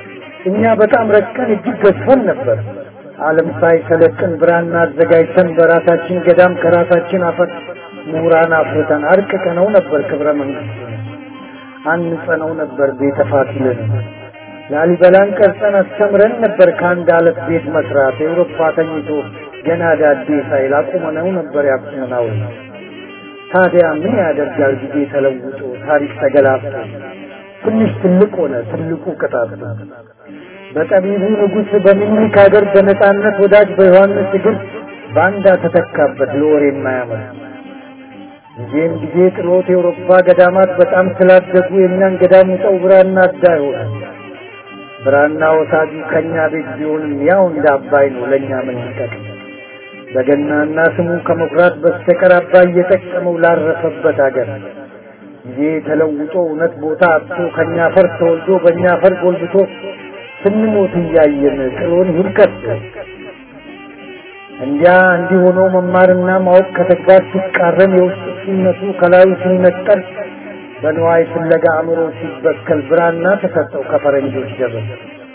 እኛ በጣም ረቀን እጅግ ገዝፈን ነበር። ዓለም ሳይሰለጥን ብራና አዘጋጅተን በራሳችን ገዳም ከራሳችን አፈር ምሁራን አፍርተን አርቅቀነው ነበር ክብረ መንግስት አንጸነው ነበር ቤተ ፋሲልን ላሊበላን ቀርጸን አስተምረን ነበር ከአንድ አለት ቤት መስራት ኤውሮፓ ተኝቶ ገና ዳዴ ሳይል አቁመነው ነበር ያቁመናው ታዲያ ምን ያደርጋል ጊዜ ተለውጦ ታሪክ ተገላብጦ ትንሽ ትልቅ ሆነ ትልቁ ቅጣት በጠቢቡ ንጉሥ በሚኒክ ሀገር በነጻነት ወዳጅ በዮሐንስ እግር ባንዳ ተተካበት ለወሬ የማያምር ጊዜም ጊዜ ጥሎት የአውሮፓ ገዳማት በጣም ስላደጉ የእኛን ገዳም ውጠው ብራና አዳ ይሆናል። ብራና ወሳጁ ከእኛ ቤት ቢሆንም ያው እንደ አባይ ነው ለእኛ ምን ይጠቅም? በገናና ስሙ ከመኩራት በስተቀር አባይ እየጠቀመው ላረፈበት አገር ጊዜ ተለውጦ እውነት ቦታ አጥቶ ከእኛ ፈር ተወልዶ በእኛ ፈር ጎልብቶ ስንሞት እያየን ጥሎን ይልቀት እንዲያ እንዲህ ሆኖ መማርና ማወቅ ከተግባር ሲቃረን የውስጥ ሲነቱ ከላዩ ሲነጠል በንዋይ ፍለጋ አእምሮ ሲበከል ብራና ተሰጠው ከፈረንጆች ደብር።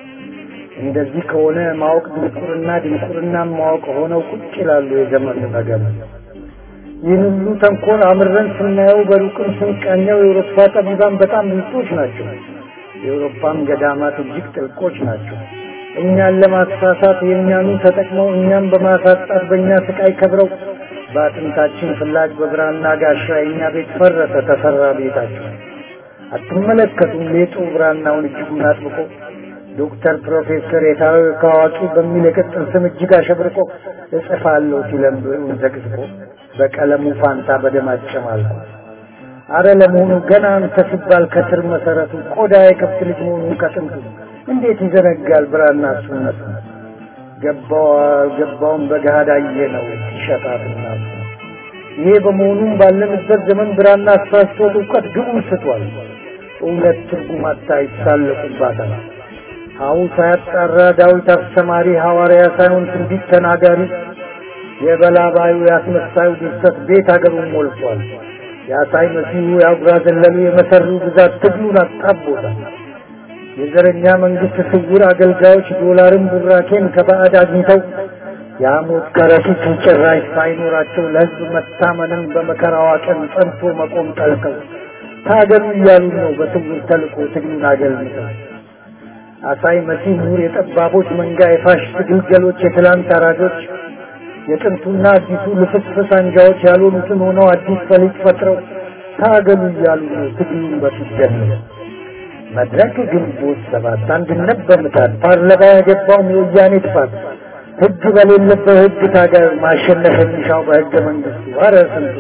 እንደዚህ ከሆነ ማወቅ ድንቁርና፣ ድንቁርና ማወቅ ሆነው ቁጭ ይላሉ የዘመኑ ነገር። ይህን ሁሉ ተንኮል አምረን ስናየው በሩቅም ስንቃኘው የአውሮፓ ጠቢባን በጣም ብልጦች ናቸው። የአውሮፓም ገዳማት እጅግ ጥልቆች ናቸው። እኛን ለማሳሳት የእኛኑ ተጠቅመው እኛም በማሳጣት በእኛ ስቃይ ከብረው በአጥንታችን ፍላጭ በብራና ጋሻ የእኛ ቤት ፈረሰ ተሰራ ቤታቸው። አትመለከቱም ሌጡ ብራናውን እጅጉን አጥብቆ ዶክተር ፕሮፌሰር የታወቀ አዋቂ በሚል የቅጽል ስም እጅግ አሸብርቆ እጽፋለሁ ሲለም ብዕሩን ዘቅዝቆ በቀለሙ ፋንታ በደም አጨማልቆ አረ ለመሆኑ ገና አንተ ሲባል ከስር መሰረቱ ቆዳ የከብት ልጅ መሆኑ ከጥንቱ እንዴት ይዘነጋል ብራና እሱነቱ ገባው አልገባውም በገሃድ አየ ነው ሲሸጣትና ይሄ በመሆኑም ባለንበት ዘመን ብራና አሳስቶት እውቀት ግቡን ስቷል። እውነት ትርጉም አታ ይሳለቁባታል። ሀው ሳያጣራ ዳዊት አስተማሪ ሐዋርያ ሳይሆን ትንቢት ተናጋሪ የበላባዩ ያስመሳዩ ድርሰት ቤት አገሩን ሞልቷል። የአሳይ መሲሁ የአጉራ ዘለሉ የመሰሩ ብዛት ትግሉን አጣቦታል። የዘረኛ መንግስት ስውር አገልጋዮች ዶላርን ቡራኬን ከባዕድ አግኝተው የሐሞት ከረጢት ጭራሽ ሳይኖራቸው ለሕዝብ መታመንን በመከራዋ ቀን ጸንቶ መቆም ጠልተው ታገሉ እያሉ ነው በስውር ተልኮ ትግሉን አገልምተው። አሳይ መሲህ ምሁር የጠባቦች መንጋ የፋሽስት ግልገሎች የትላንት አራጆች የጥንቱና አዲሱ ልፍስፍስ አንጃዎች ያልሆኑትን ሆነው አዲስ ፈሊጥ ፈጥረው ታገሉ እያሉ ነው ትግሉን በፊት ጀምረው። መድረክ ግንቦት ሰባት አንድነት በምታት ፓርላማ የገባውም የወያኔ ጥፋት ህግ በሌለበት ህግ ታገል ማሸነፍ የሚሻው በህገ መንግስቱ አረ ስንቱ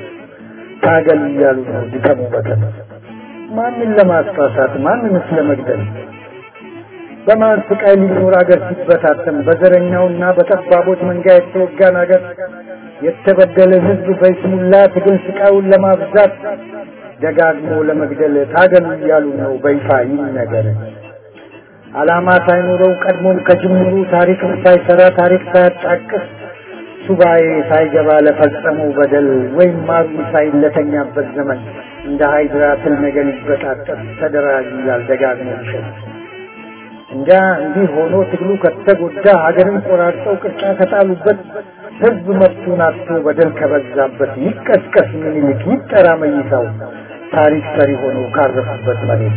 ታገል እያሉ ነው ድከሙ በከም ማንን ለማስፋሳት ማንንስ ለመግደል በማን ስቃይ ሊኖር አገር ሲበታተን በዘረኛውና በጠባቦች መንጋ የተወጋን አገር የተበደለ ህዝብ በይስሙላ ትግል ስቃዩን ለማብዛት ደጋግሞ ለመግደል ታገሉ እያሉ ነው በይፋ ይህ ነገር ዓላማ ሳይኖረው ቀድሞም ከጅምሩ ታሪክም ሳይሰራ ታሪክ ሳያጣቅስ ሱባኤ ሳይገባ ለፈጸመው በደል ወይም ማሩ ሳይለተኛበት ዘመን እንደ ሃይድራ ትል ነገር ይበጣጠስ ተደራጅ ይላል ደጋግሞ ይሸጥ እንጃ እንዲህ ሆኖ ትግሉ ከተጎዳ ሀገርን ቆራርጠው ቅርጫ ከጣሉበት ህዝብ መብቱን አጥቶ በደል ከበዛበት ይቀስቀስ ምኒልክ ይጠራ መይሳው ታሪክ ሰሪ ሆኖ ካረፉበት መሬት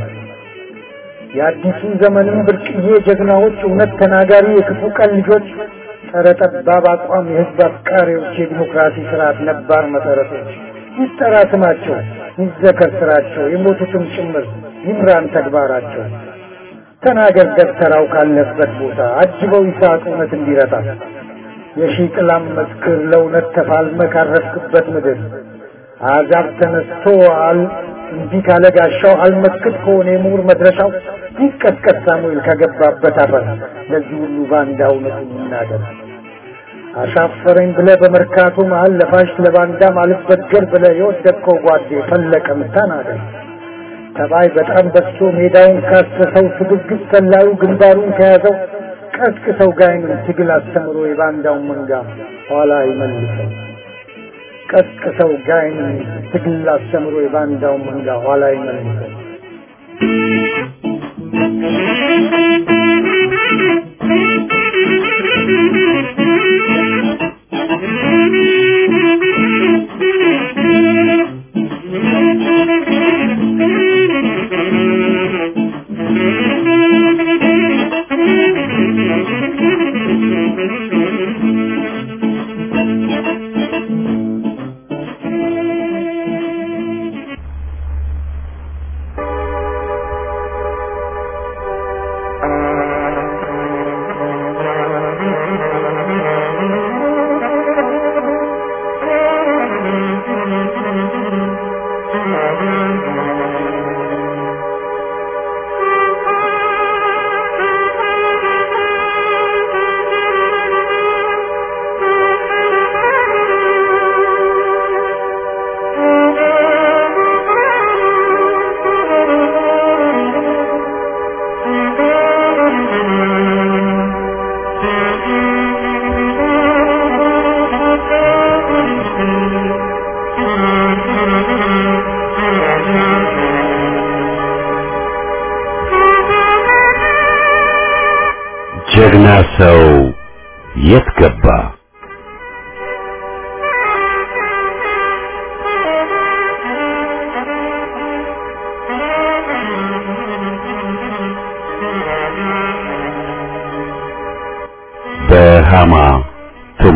የአዲሱ ዘመንም ብርቅዬ ጀግናዎች እውነት ተናጋሪ የክፉ ቀን ልጆች ጸረ ጠባብ አቋም የህዝብ አፍቃሪዎች የዲሞክራሲ ስርዓት ነባር መሰረቶች ይጠራ ስማቸው ይዘከር ስራቸው የሞቱትም ጭምር ይምራን ተግባራቸው ተናገር ደብተራው ካለበት ቦታ አጅበው ይስሐቅ እውነት እንዲረታ የሺህ ጥላም መስክር ለእውነት ተፋልመ ካረፍክበት ምድር አሕዛብ ተነስቶ አል እንዲህ ካለ ጋሻው አልመስክት ከሆነ የምሁር መድረሻው ይቀጥቀጥ ሳሙኤል ከገባበት አፈር ለዚህ ሁሉ ባንዳ እውነቱን ይናገር። አሻፈረኝ ብለ በመርካቶ መሀል ለፋሽ ለባንዳ አልበገር ብለ የወደቅከው ጓዴ ፈለቀም ተናገር። ተባይ በጣም በዝቶ ሜዳውን ካሰሰው ስግብግብ ሰላዩ ግንባሩን ከያዘው ቀስቅሰው ጋይንን ትግል አስተምሮ የባንዳውን መንጋ ኋላ ይመልሰው። ቀስቅሰው ጋይንን ትግል አስተምሮ የባንዳውን መንጋ ኋላ ይመልሰው። ጀግና ሰው የት ገባ? በሃማ ቱማ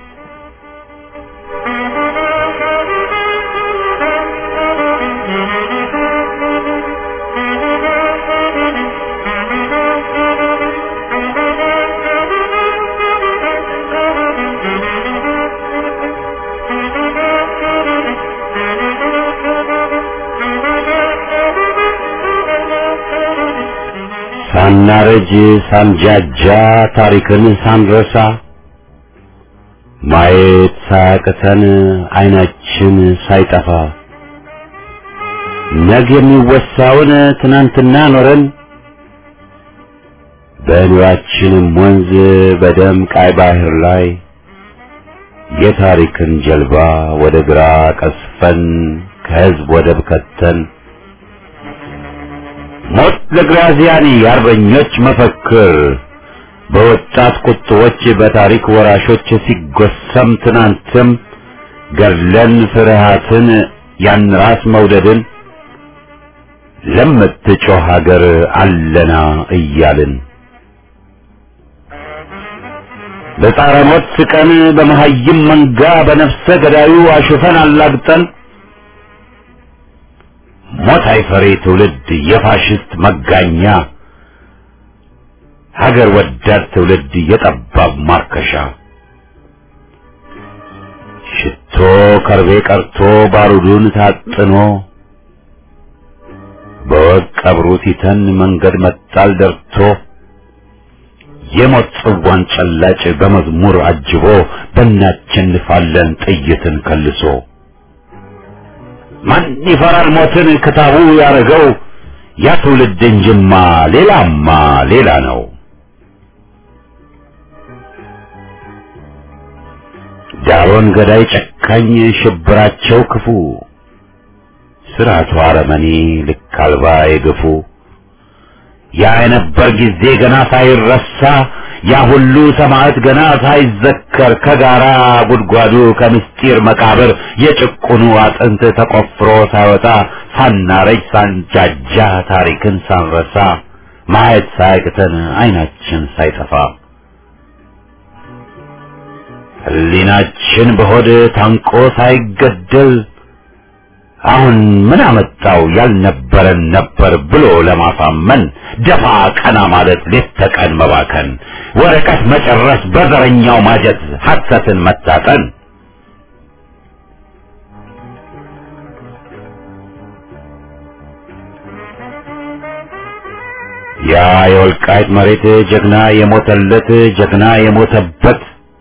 ሳናረጅ ሳንጃጃ ታሪክን ሳንረሳ ማየት ሳያቅተን አይናችን ሳይጠፋ ነገ የሚወሳውን ትናንትና ኖረን በኑራችንም ወንዝ በደም ቃይ ባህር ላይ የታሪክን ጀልባ ወደ ግራ ቀስፈን ከህዝብ ወደብ ከተን ሞት ለግራዚያኒ የአርበኞች መፈክር በወጣት ቁጥቦች በታሪክ ወራሾች ሲጎሰም ትናንትም ገድለን ፍርሃትን ያን ራስ መውደድን ለምትጮህ ሀገር አለና እያልን በጻረ ሞት ስቀን በመሀይም መንጋ በነፍሰ ገዳዩ አሹፈን አላግጠን ሞት አይፈሬ ትውልድ የፋሽስት መጋኛ ሀገር ወዳድ ትውልድ የጠባብ ማርከሻ ሽቶ ከርቤ ቀርቶ ባሩዱን ታጥኖ በወግ ቀብሩ ሲተን መንገድ መጣል ደርቶ የሞት ጽዋን ጨላጭ በመዝሙር አጅቦ በእናቸንፋለን ጥይትን ከልሶ ማን ይፈራል ሞትን ክታቡ ያረገው ያ ትውልድ እንጅማ ሌላማ ሌላ ነው። ዳሮን ገዳይ ጨካኝ ሽብራቸው ክፉ ስርዓቱ አረመኔ ልክ አልባ የግፉ ያ የነበር ጊዜ ገና ሳይረሳ ያ ሁሉ ሰማዕት ገና ሳይዘከር ከጋራ ጉድጓዱ ከምስጢር መቃብር የጭቁኑ አጥንት ተቆፍሮ ሳይወጣ ሳናረጅ ሳንጃጃ ታሪክን ሳንረሳ ማየት ሳያቅተን አይናችን ሳይጠፋ ሕሊናችን በሆድ ታንቆ ሳይገደል አሁን ምን አመጣው ያልነበረን ነበር ብሎ ለማሳመን ደፋ ቀና ማለት ሌት ተቀን መባከን ወረቀት መጨረስ በዘረኛው ማጀት ሐሰትን መታጠን ያ የወልቃይት መሬት ጀግና የሞተለት ጀግና የሞተበት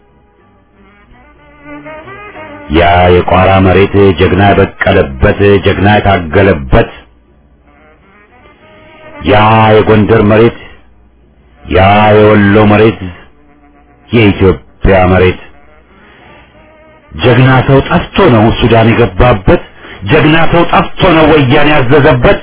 ያ የቋራ መሬት ጀግና የበቀለበት ጀግና የታገለበት ያ የጎንደር መሬት ያ የወሎ መሬት የኢትዮጵያ መሬት ጀግና ሰው ጠፍቶ ነው ሱዳን የገባበት ጀግና ሰው ጠፍቶ ነው ወያኔ ያዘዘበት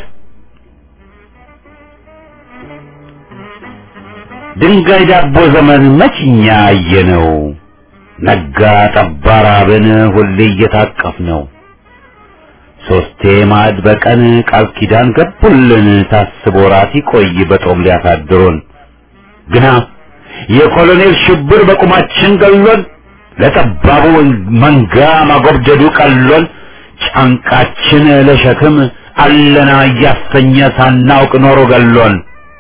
ድንጋይ ዳቦ ዘመን መችኛ አየነው ነጋ ጠባ ራብን ሁሌ እየታቀፍ ነው ሶስቴ ማዕድ በቀን ቃል ኪዳን ገቡልን ታስቦ ራት ይቆይ በጦም ሊያሳድሩን ግና የኮሎኔል ሽብር በቁማችን ገሎን ለጠባቡ መንጋ ማጎብደዱ ቀሎን ጫንቃችን ለሸክም አለና እያሰኘ ሳናውቅ ኖሮ ገሎን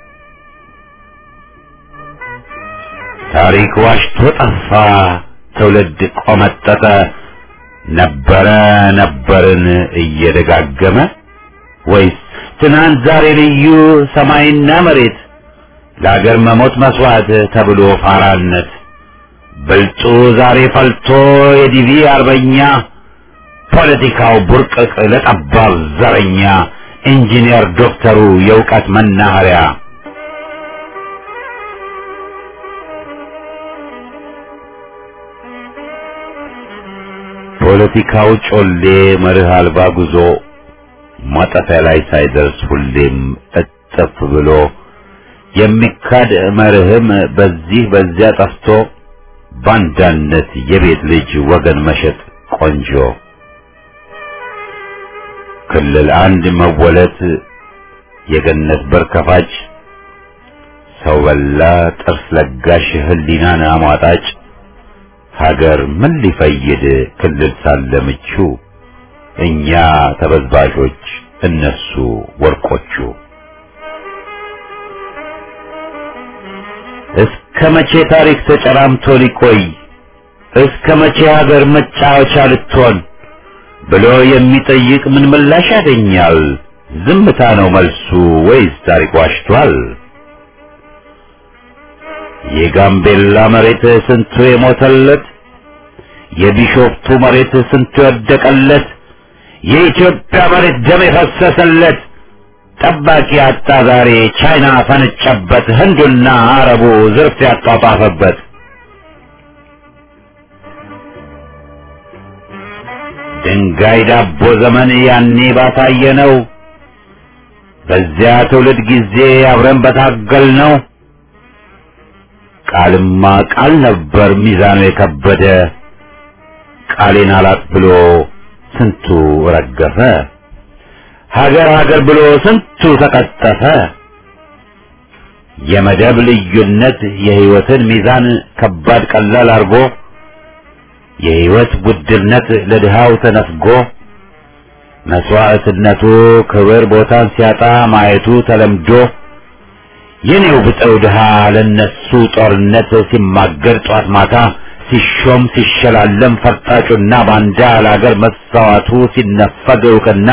ታሪክ ዋሽቶ ጠፋ ትውልድ ቆመጠጠ ነበረ ነበርን እየደጋገመ ወይስ ትናንት ዛሬ ልዩ ሰማይና መሬት ለአገር መሞት መስዋዕት ተብሎ ፋራነት ብልጡ ዛሬ ፈልቶ የዲቪ አርበኛ ፖለቲካው ቡርቅቅ ለጠባብ ዘረኛ ኢንጂነር ዶክተሩ የእውቀት መናኸሪያ ፖለቲካው ጮሌ መርህ አልባ ጉዞ ማጠፊያ ላይ ሳይደርስ ሁሌም እጥፍ ብሎ የሚካድ መርህም በዚህ በዚያ ጠፍቶ ባንዳነት የቤት ልጅ ወገን መሸጥ ቆንጆ ክልል አንድ መወለት የገነት በር ከፋጭ ሰው በላ ጥርስ ለጋሽ ህሊናን አሟጣጭ ሀገር ምን ሊፈይድ ክልል ሳለ ምቹ እኛ ተበዝባዦች እነሱ ወርቆቹ እስከ መቼ ታሪክ ተጨራምቶ ሊቆይ እስከ መቼ ሀገር መጫወቻ ልትሆን ብሎ የሚጠይቅ ምን ምላሽ ያገኛል? ዝምታ ነው መልሱ ወይስ ታሪክ ዋሽቷል? የጋምቤላ መሬት ስንቱ የሞተለት፣ የቢሾፍቱ መሬት ስንቱ የወደቀለት፣ የኢትዮጵያ መሬት ደም የፈሰሰለት ጠባቂ አጣ ዛሬ ቻይና ፈነጨበት፣ ህንዱና አረቡ ዝርፍ ያጧጧፈበት። ድንጋይ ዳቦ ዘመን ያኔ ባሳየ ነው። በዚያ ትውልድ ጊዜ አብረን በታገል ነው። ቃልማ ቃል ነበር ሚዛኑ የከበደ ቃሌን አላጥ ብሎ ስንቱ ረገፈ። ሀገር ሀገር ብሎ ስንቱ ተቀጠፈ። የመደብ ልዩነት የህይወትን ሚዛን ከባድ ቀላል አርጎ የህይወት ውድነት ለድሃው ተነፍጎ መስዋዕትነቱ ክብር ቦታን ሲያጣ ማየቱ ተለምዶ የኔው ብጠው ድሃ ለነሱ ጦርነት ሲማገር ጧት ማታ ሲሾም ሲሸላለም ፈርጣጩና ባንዳ ለአገር መሰዋቱ ሲነፈግ እውቅና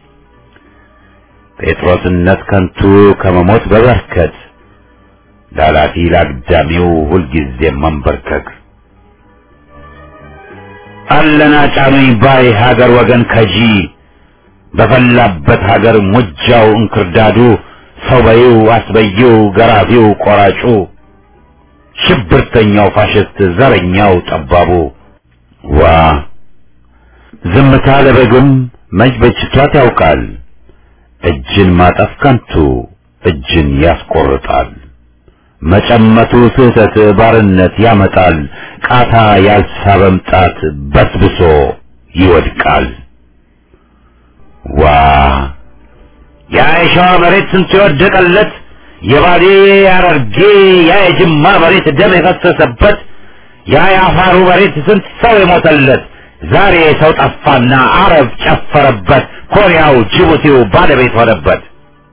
ጴጥሮስነት ከንቱ ከመሞት በበርከት ላላፊ ላግዳሚው ሁልጊዜ መንበርከክ አለና ጫኑኝ ባይ ሀገር ወገን ከጂ በፈላበት ሀገር ሙጃው እንክርዳዱ ሰው በይው አስበይው ገራፊው ቆራጩ ሽብርተኛው ፋሽስት ዘረኛው ጠባቡ ዋ ዝምታ ለበግም መች በጅቷት ያውቃል እጅን ማጠፍ ከንቱ እጅን ያስቆርጣል መጨመቱ ስህተት ባርነት ያመጣል ቃታ ያልሳበም ጣት በስብሶ ይወድቃል ዋ ያ የሸዋ መሬት ስንት የወደቀለት የባሌ ያረርጌ ያ የጅማ መሬት ደም የፈሰሰበት ያ የአፋሩ መሬት ስንት ሰው የሞተለት ዛሬ ሰው ጠፋና አረብ ጨፈረበት ኮሪያው ጅቡቲው ባለቤት ሆነበት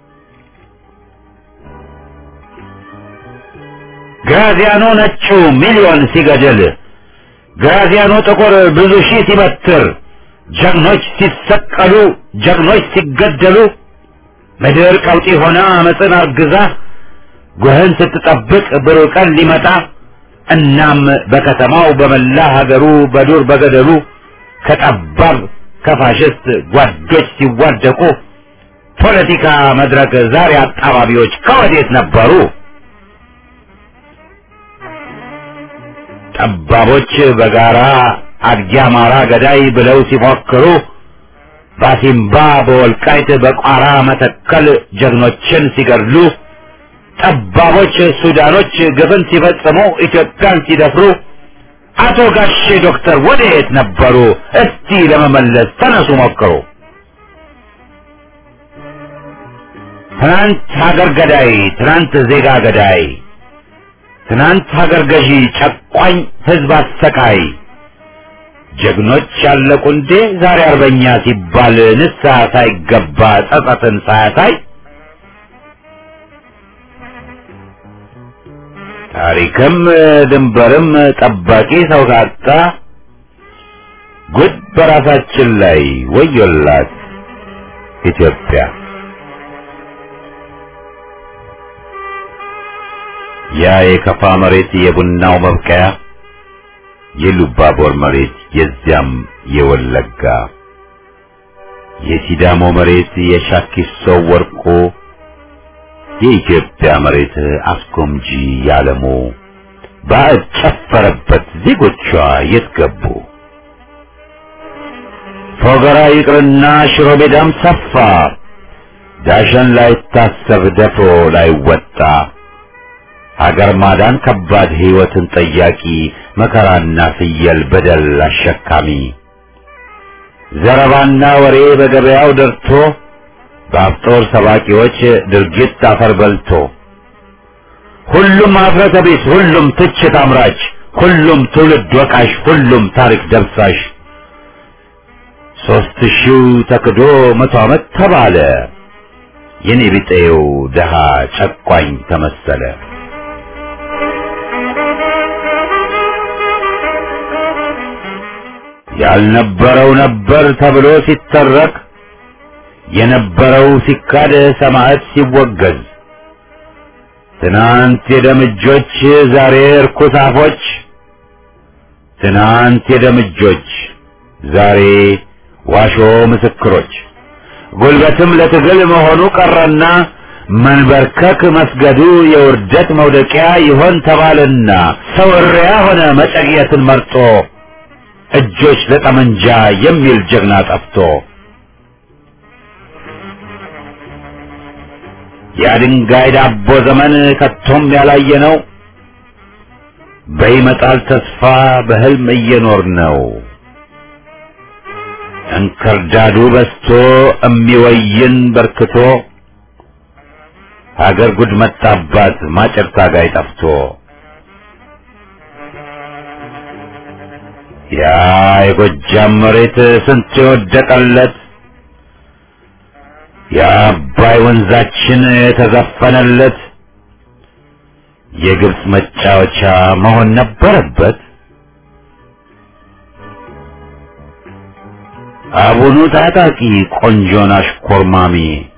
ግራዚያኖ ነጩ ሚሊዮን ሲገድል ግራዚያኖ ጥቁር ብዙ ሺህ ሲበትር ጀግኖች ሲሰቀሉ ጀግኖች ሲገደሉ ምድር ቀውጢ ሆና አመፅን አርግዛ ጉህን ስትጠብቅ ብሩህ ቀን ሊመጣ እናም በከተማው በመላ ሀገሩ በዱር በገደሉ ከጠባብ ከፋሽስት ጓዶች ሲዋደቁ ፖለቲካ መድረክ ዛሬ አጣባቢዎች ከወዴት ነበሩ? ጠባቦች በጋራ አድጊ አማራ ገዳይ ብለው ሲፎክሩ ባሲምባ በወልቃይት በቋራ መተከል ጀግኖችን ሲገድሉ ጠባቦች ሱዳኖች ግፍን ሲፈጽሙ ኢትዮጵያን ሲደፍሩ አቶ ጋሼ ዶክተር ወዴት ነበሩ? እስቲ ለመመለስ ተነሱ ሞክሩ። ትናንት ሀገር ገዳይ፣ ትናንት ዜጋ ገዳይ፣ ትናንት ሀገር ገዢ፣ ጨቋኝ ህዝብ አሰቃይ ጀግኖች ያለቁ እንዴ ዛሬ አርበኛ ሲባል ንስሐ ሳይገባ ጸጸትን ሳያሳይ ታሪክም ድንበርም ጠባቂ ሰው ካጣ ጉድ በራሳችን ላይ ወዮላት ኢትዮጵያ። ያ የከፋ መሬት የቡናው መብቀያ የሉባቦር መሬት የዚያም የወለጋ የሲዳሞ መሬት የሻኪሶ ወርቆ የኢትዮጵያ መሬት አስጎምጂ ያለሙ ባዕድ ጨፈረበት ዜጎቿ የት ገቡ? ፎገራ ይቅርና ሽሮ ሜዳም ሰፋ ዳሸን ላይታሰብ ደፍሮ ላይወጣ ሀገር ማዳን ከባድ ሕይወትን ጠያቂ መከራና ፍየል በደል አሸካሚ ዘረባና ወሬ በገበያው ደርቶ በአፍጦር ሰባቂዎች ድርጊት አፈር በልቶ ሁሉም ኀፍረተ ቢስ፣ ሁሉም ትችት አምራች፣ ሁሉም ትውልድ ወቃሽ፣ ሁሉም ታሪክ ደብሳሽ ሦስት ሺው ተክዶ መቶ ዓመት ተባለ የኔ ቢጤው ደሃ ጨቋኝ ተመሰለ። ያልነበረው ነበር ተብሎ ሲተረክ የነበረው ሲካድ ሰማዕት ሲወገዝ ትናንት የደምጆች ዛሬ እርኩስ አፎች ትናንት የደምጆች ዛሬ ዋሾ ምስክሮች ጉልበትም ለትግል መሆኑ ቀረና መንበርከክ መስገዱ የውርደት መውደቂያ ይሆን ተባለና ሰው እሪያ ሆነ መጨቅየትን መርጦ እጆች ለጠመንጃ የሚል ጀግና ጠፍቶ የድንጋይ ዳቦ ዘመን ከቶም ያላየ ነው። በይመጣል ተስፋ በህልም እየኖር ነው። እንክርዳዱ በስቶ እሚወይን በርክቶ ሀገር ጉድ መጣባት ማጨር ታጋይ ጠፍቶ ያ የጎጃም መሬት ስንት የወደቀለት የአባይ ወንዛችን የተዘፈነለት የግብፅ መጫወቻ መሆን ነበረበት። አቡኑ ታጣቂ ቆንጆን አሽኮርማሚ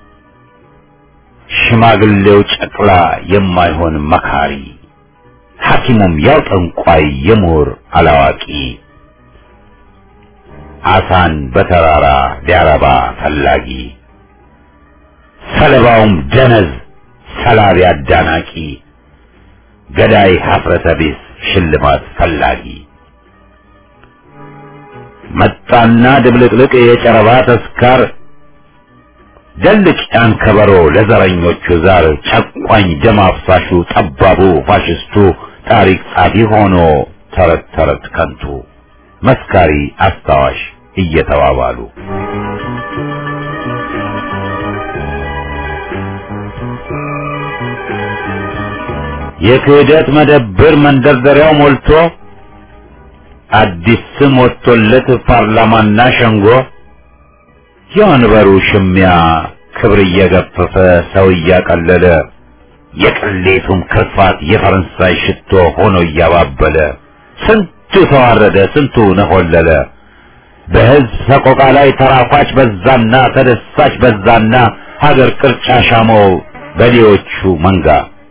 ሽማግሌው ጨቅላ የማይሆን መካሪ ሐኪሙም ያው ጠንቋይ የምሁር አላዋቂ አሳን በተራራ ሊያረባ ፈላጊ ሰለባውም ደነዝ ሰላቢ አዳናቂ ገዳይ ሀፍረተ ቢስ ሽልማት ፈላጊ መጣና ድብልቅልቅ የጨረባ ተስካር ደልቅ ያን ከበሮ ለዘረኞቹ ዛር ጨቋኝ ደም አፍሳሹ ጠባቡ ፋሽስቱ ታሪክ ጻፊ ሆኖ ተረት ተረት ከንቱ መስካሪ አስታዋሽ እየተባባሉ የክህደት መደብር መንደርደሪያው ሞልቶ አዲስ ስም ወጥቶለት ፓርላማና ሸንጎ የወንበሩ ሽሚያ ክብር እየገፈፈ ሰው እያቀለለ የቅሌቱም ክርፋት የፈረንሳይ ሽቶ ሆኖ እያባበለ ስንቱ ተዋረደ፣ ስንቱ ነሆለለ። በሕዝብ ሰቆቃ ላይ ተራኳች በዛና ተደሳች በዛና ሀገር ቅርጫ ሻመው በሌዎቹ መንጋ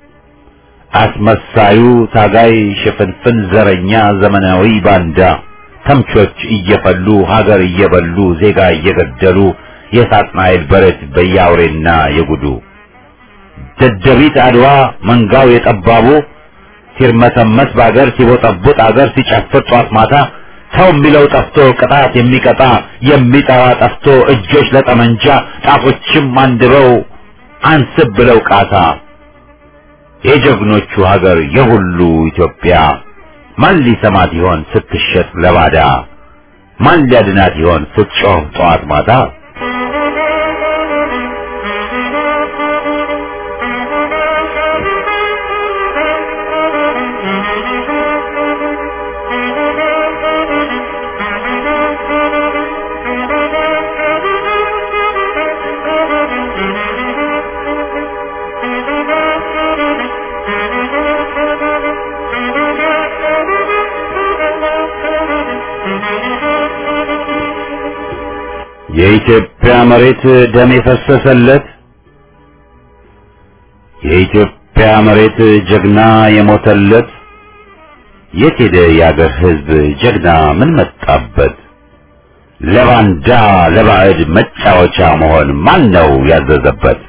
አስመሳዩ ታጋይ ሽፍንፍን ዘረኛ ዘመናዊ ባንዳ ተምቾች እየፈሉ ሀገር እየበሉ ዜጋ እየገደሉ የሳጥናኤል በረት በያውሬና የጉዱ ደደቢት አድዋ መንጋው የጠባቡ ሲርመሰመስ በአገር ሲቦጠቡጥ አገር ሲጨፍር ጧት ማታ ሰው የሚለው ጠፍቶ ቅጣት የሚቀጣ የሚጠራ ጠፍቶ እጆች ለጠመንጃ ጣቶችም አንድበው አንስብ ብለው ቃታ የጀግኖቹ ሀገር የሁሉ ኢትዮጵያ ማን ሊሰማት ይሆን ስትሸጥ ለባዳ? ማን ሊያድናት ይሆን ስትጮህ ጠዋት ማታ? የኢትዮጵያ መሬት ደም የፈሰሰለት የኢትዮጵያ መሬት ጀግና የሞተለት የት ሄደ የአገር ሕዝብ ጀግና ምን መጣበት? ለባንዳ ለባዕድ መጫወቻ መሆን ማን ነው ያዘዘበት?